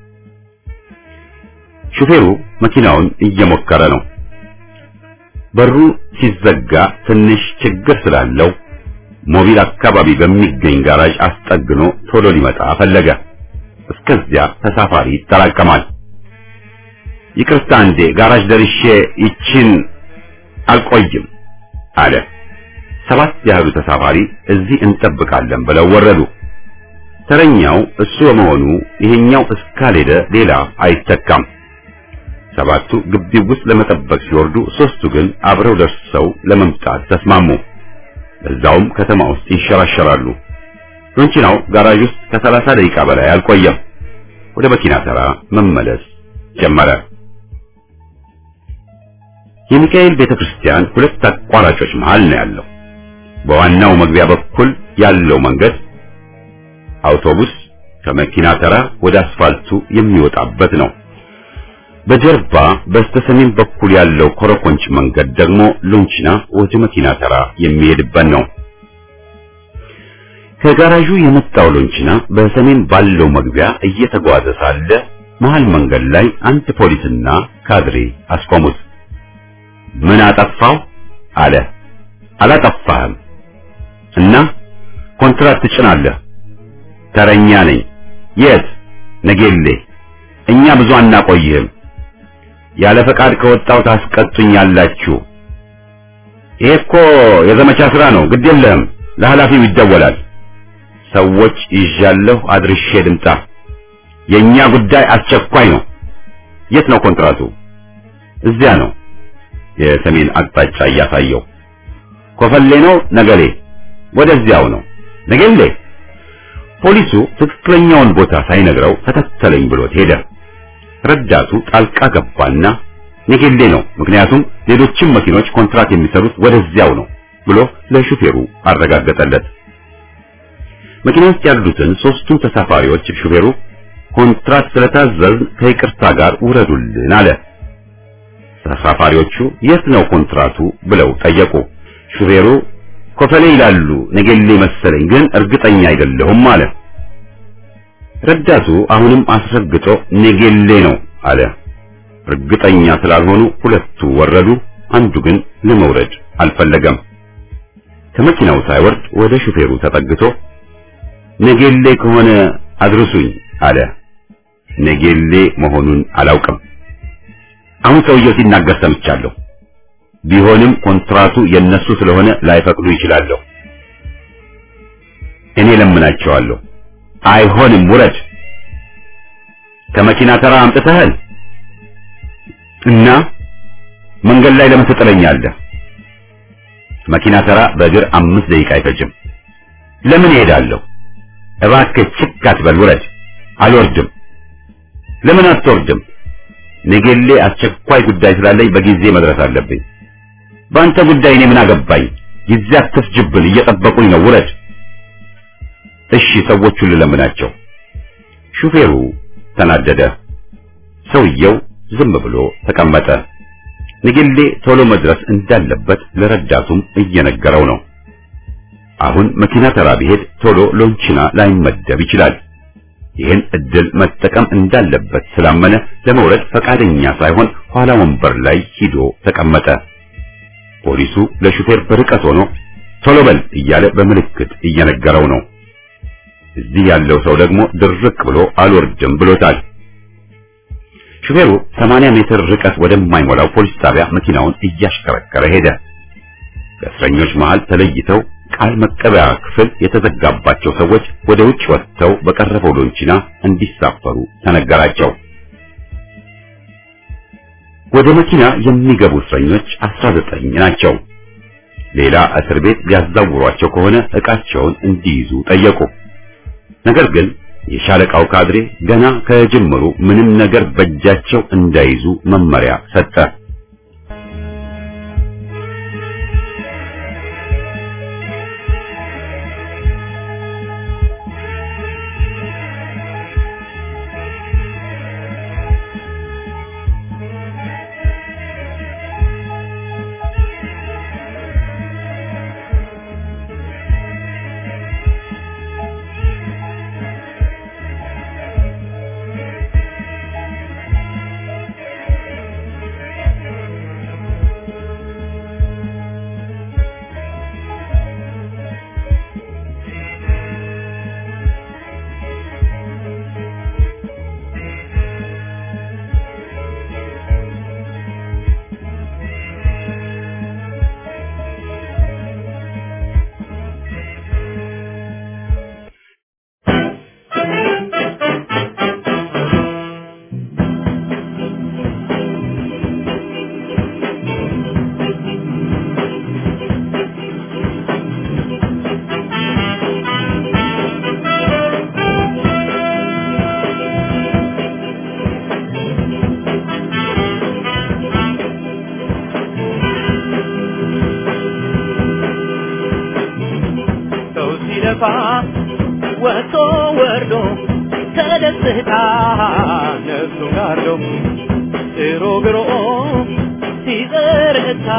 ሹፌሩ መኪናውን እየሞከረ ነው። በሩ ሲዘጋ ትንሽ ችግር ስላለው ሞቢል አካባቢ በሚገኝ ጋራዥ አስጠግኖ ቶሎ ሊመጣ ፈለገ። እስከዚያ ተሳፋሪ ይጠራቀማል። ይቅርታ እንዴ ጋራዥ ደርሼ ይችን አልቆይም አለ። ሰባት ያህሉ ተሳፋሪ እዚህ እንጠብቃለን ብለው ወረዱ። ተረኛው እሱ በመሆኑ ይሄኛው እስካልሄደ ሌላ አይተካም። ሰባቱ ግቢው ውስጥ ለመጠበቅ ሲወርዱ ሶስቱ ግን አብረው ደርሰው ለመምጣት ተስማሙ። በዛውም ከተማ ውስጥ ይንሸራሸራሉ። ሎንቺናው ጋራዥ ውስጥ ከሰላሳ ደቂቃ በላይ አልቆየም። ወደ መኪና ተራ መመለስ ጀመረ። የሚካኤል ቤተክርስቲያን ሁለት አቋራጮች መሃል ነው ያለው። በዋናው መግቢያ በኩል ያለው መንገድ አውቶቡስ ከመኪና ተራ ወደ አስፋልቱ የሚወጣበት ነው። በጀርባ በስተሰሜን በኩል ያለው ኮረኮንች መንገድ ደግሞ ሎንቺና ወደ መኪና ተራ የሚሄድበት ነው። ከጋራዡ የመጣው ሎንቺና በሰሜን ባለው መግቢያ እየተጓዘ ሳለ መሃል መንገድ ላይ አንድ ፖሊስና ካድሬ አስቆሙት። ምን አጠፋው? አለ። አላጠፋህም። እና ኮንትራት ትጭናለህ? ተረኛ ነኝ። የት? ነጌሌ። እኛ ብዙ አናቆይህም። ያለ ፈቃድ ከወጣው ታስቀጡኛላችሁ። ይሄ እኮ የዘመቻ ስራ ነው። ግድ የለህም። ለኃላፊው ይደወላል። ሰዎች ይዣለሁ፣ አድርሼ ልምጣ። የኛ ጉዳይ አስቸኳይ ነው። የት ነው ኮንትራቱ? እዚያ ነው። የሰሜን አቅጣጫ እያሳየው። ኮፈሌ ነው ነገሌ? ወደዚያው ነው። ነገሌ። ፖሊሱ ትክክለኛውን ቦታ ሳይነግረው ተከተለኝ ብሎት ሄደ። ረዳቱ ጣልቃ ገባና ነገሌ ነው፣ ምክንያቱም ሌሎችም መኪኖች ኮንትራት የሚሰሩት ወደዚያው ነው ብሎ ለሹፌሩ አረጋገጠለት። መኪና ውስጥ ያሉትን ሶስቱን ተሳፋሪዎች ሹፌሩ ኮንትራት ስለታዘዝን ከይቅርታ ጋር ውረዱልን አለ። ተሳፋሪዎቹ የት ነው ኮንትራቱ ብለው ጠየቁ። ሹፌሩ ኮፈሌ ይላሉ፣ ነገሌ መሰለኝ፣ ግን እርግጠኛ አይደለሁም አለ። ረዳቱ አሁንም አስረግጦ ነገሌ ነው አለ። እርግጠኛ ስላልሆኑ ሁለቱ ወረዱ። አንዱ ግን ለመውረድ አልፈለገም። ከመኪናው ሳይወርድ ወደ ሹፌሩ ተጠግቶ ነገሌ ከሆነ አድርሱኝ አለ። ነገሌ መሆኑን አላውቅም። አሁን ሰውየው ሲናገር ሰምቻለሁ። ቢሆንም ኮንትራቱ የነሱ ስለሆነ ላይፈቅዱ ይችላለሁ። እኔ ለምናቸዋለሁ። አይሆንም፣ ውረድ። ከመኪና ተራ አምጥተሃል እና መንገድ ላይ ለምን ትጥለኛለህ? መኪና ተራ በእግር አምስት ደቂቃ አይፈጅም። ለምን እሄዳለሁ? እባክህ ችክ አትበል፣ ውረድ። አልወርድም። ለምን አትወርድም? ነገሌ አስቸኳይ ጉዳይ ስላለኝ በጊዜ መድረስ አለብኝ። በአንተ ጉዳይ እኔ ምን አገባኝ? ጊዜ አትፍጅብን፣ እየጠበቁኝ ነው። ውረድ። እሺ፣ ሰዎቹን ልለምናቸው። ሹፌሩ ተናደደ። ሰውየው ዝም ብሎ ተቀመጠ። ነገሌ ቶሎ መድረስ እንዳለበት ለረዳቱም እየነገረው ነው። አሁን መኪና ተራ ቢሄድ ቶሎ ሎንቺና ላይመደብ ይችላል። ይህን እድል መጠቀም እንዳለበት ስላመነ ለመውረድ ፈቃደኛ ሳይሆን ኋላ ወንበር ላይ ሂዶ ተቀመጠ። ፖሊሱ ለሹፌር በርቀት ሆኖ ቶሎ በል እያለ በምልክት እየነገረው ነው። እዚህ ያለው ሰው ደግሞ ድርቅ ብሎ አልወርድም ብሎታል። ሹፌሩ 80 ሜትር ርቀት ወደማይሞላው ፖሊስ ጣቢያ መኪናውን እያሽከረከረ ሄደ። ከእስረኞች መሃል ተለይተው ቃል መቀበያ ክፍል የተዘጋባቸው ሰዎች ወደ ውጭ ወጥተው በቀረበው ሎንቺና እንዲሳፈሩ ተነገራቸው። ወደ መኪና የሚገቡ እስረኞች 19 ናቸው። ሌላ እስር ቤት ሊያዛውሯቸው ከሆነ ዕቃቸውን እንዲይዙ ጠየቁ። ነገር ግን የሻለቃው ካድሬ ገና ከጅምሩ ምንም ነገር በእጃቸው እንዳይዙ መመሪያ ሰጠ። ሲለፋ ወጥቶ ወርዶ ከደስታ ነፍሱ ጋርዶ ጥሮ ግሮ ሲበረታ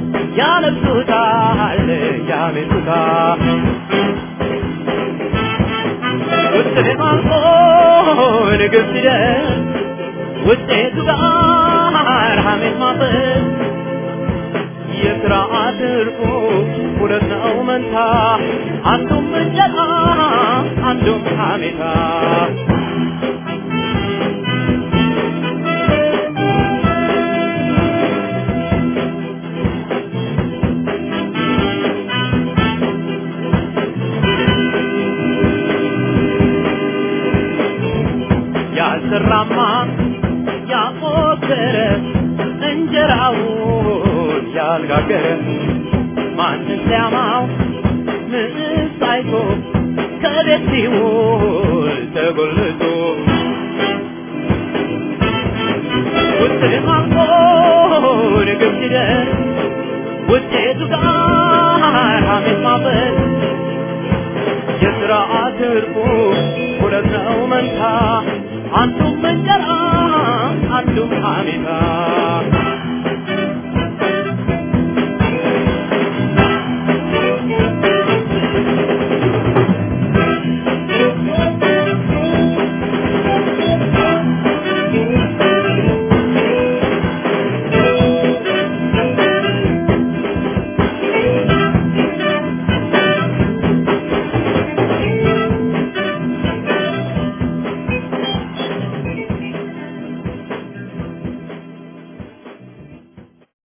ያነብሱታል ያሜቱታል ውጤት አልፎ ንግሥት ሲደርስ ውጤቱ ጋር ሐሜት ማፈስ የሥርዓት ትርፉ ሁለት ነው መንታ አንዱም እንጀራ አንዱም ሐሜታ ያልሰራማ ያቆሰረ እንጀራውን ያልጋገረ ማንም ሊያማው ምንስ አይቶ ከቤት ሲውል ተጎልቶ ውጤት አልፎ ንግብ ሲደርስ ውጤቱ ጋር ሐሜት ማፈስ የሥርዓት ትርፉ ሁለት ነው መንታ አንዱም እንጀራ አንዱም ሐሜታ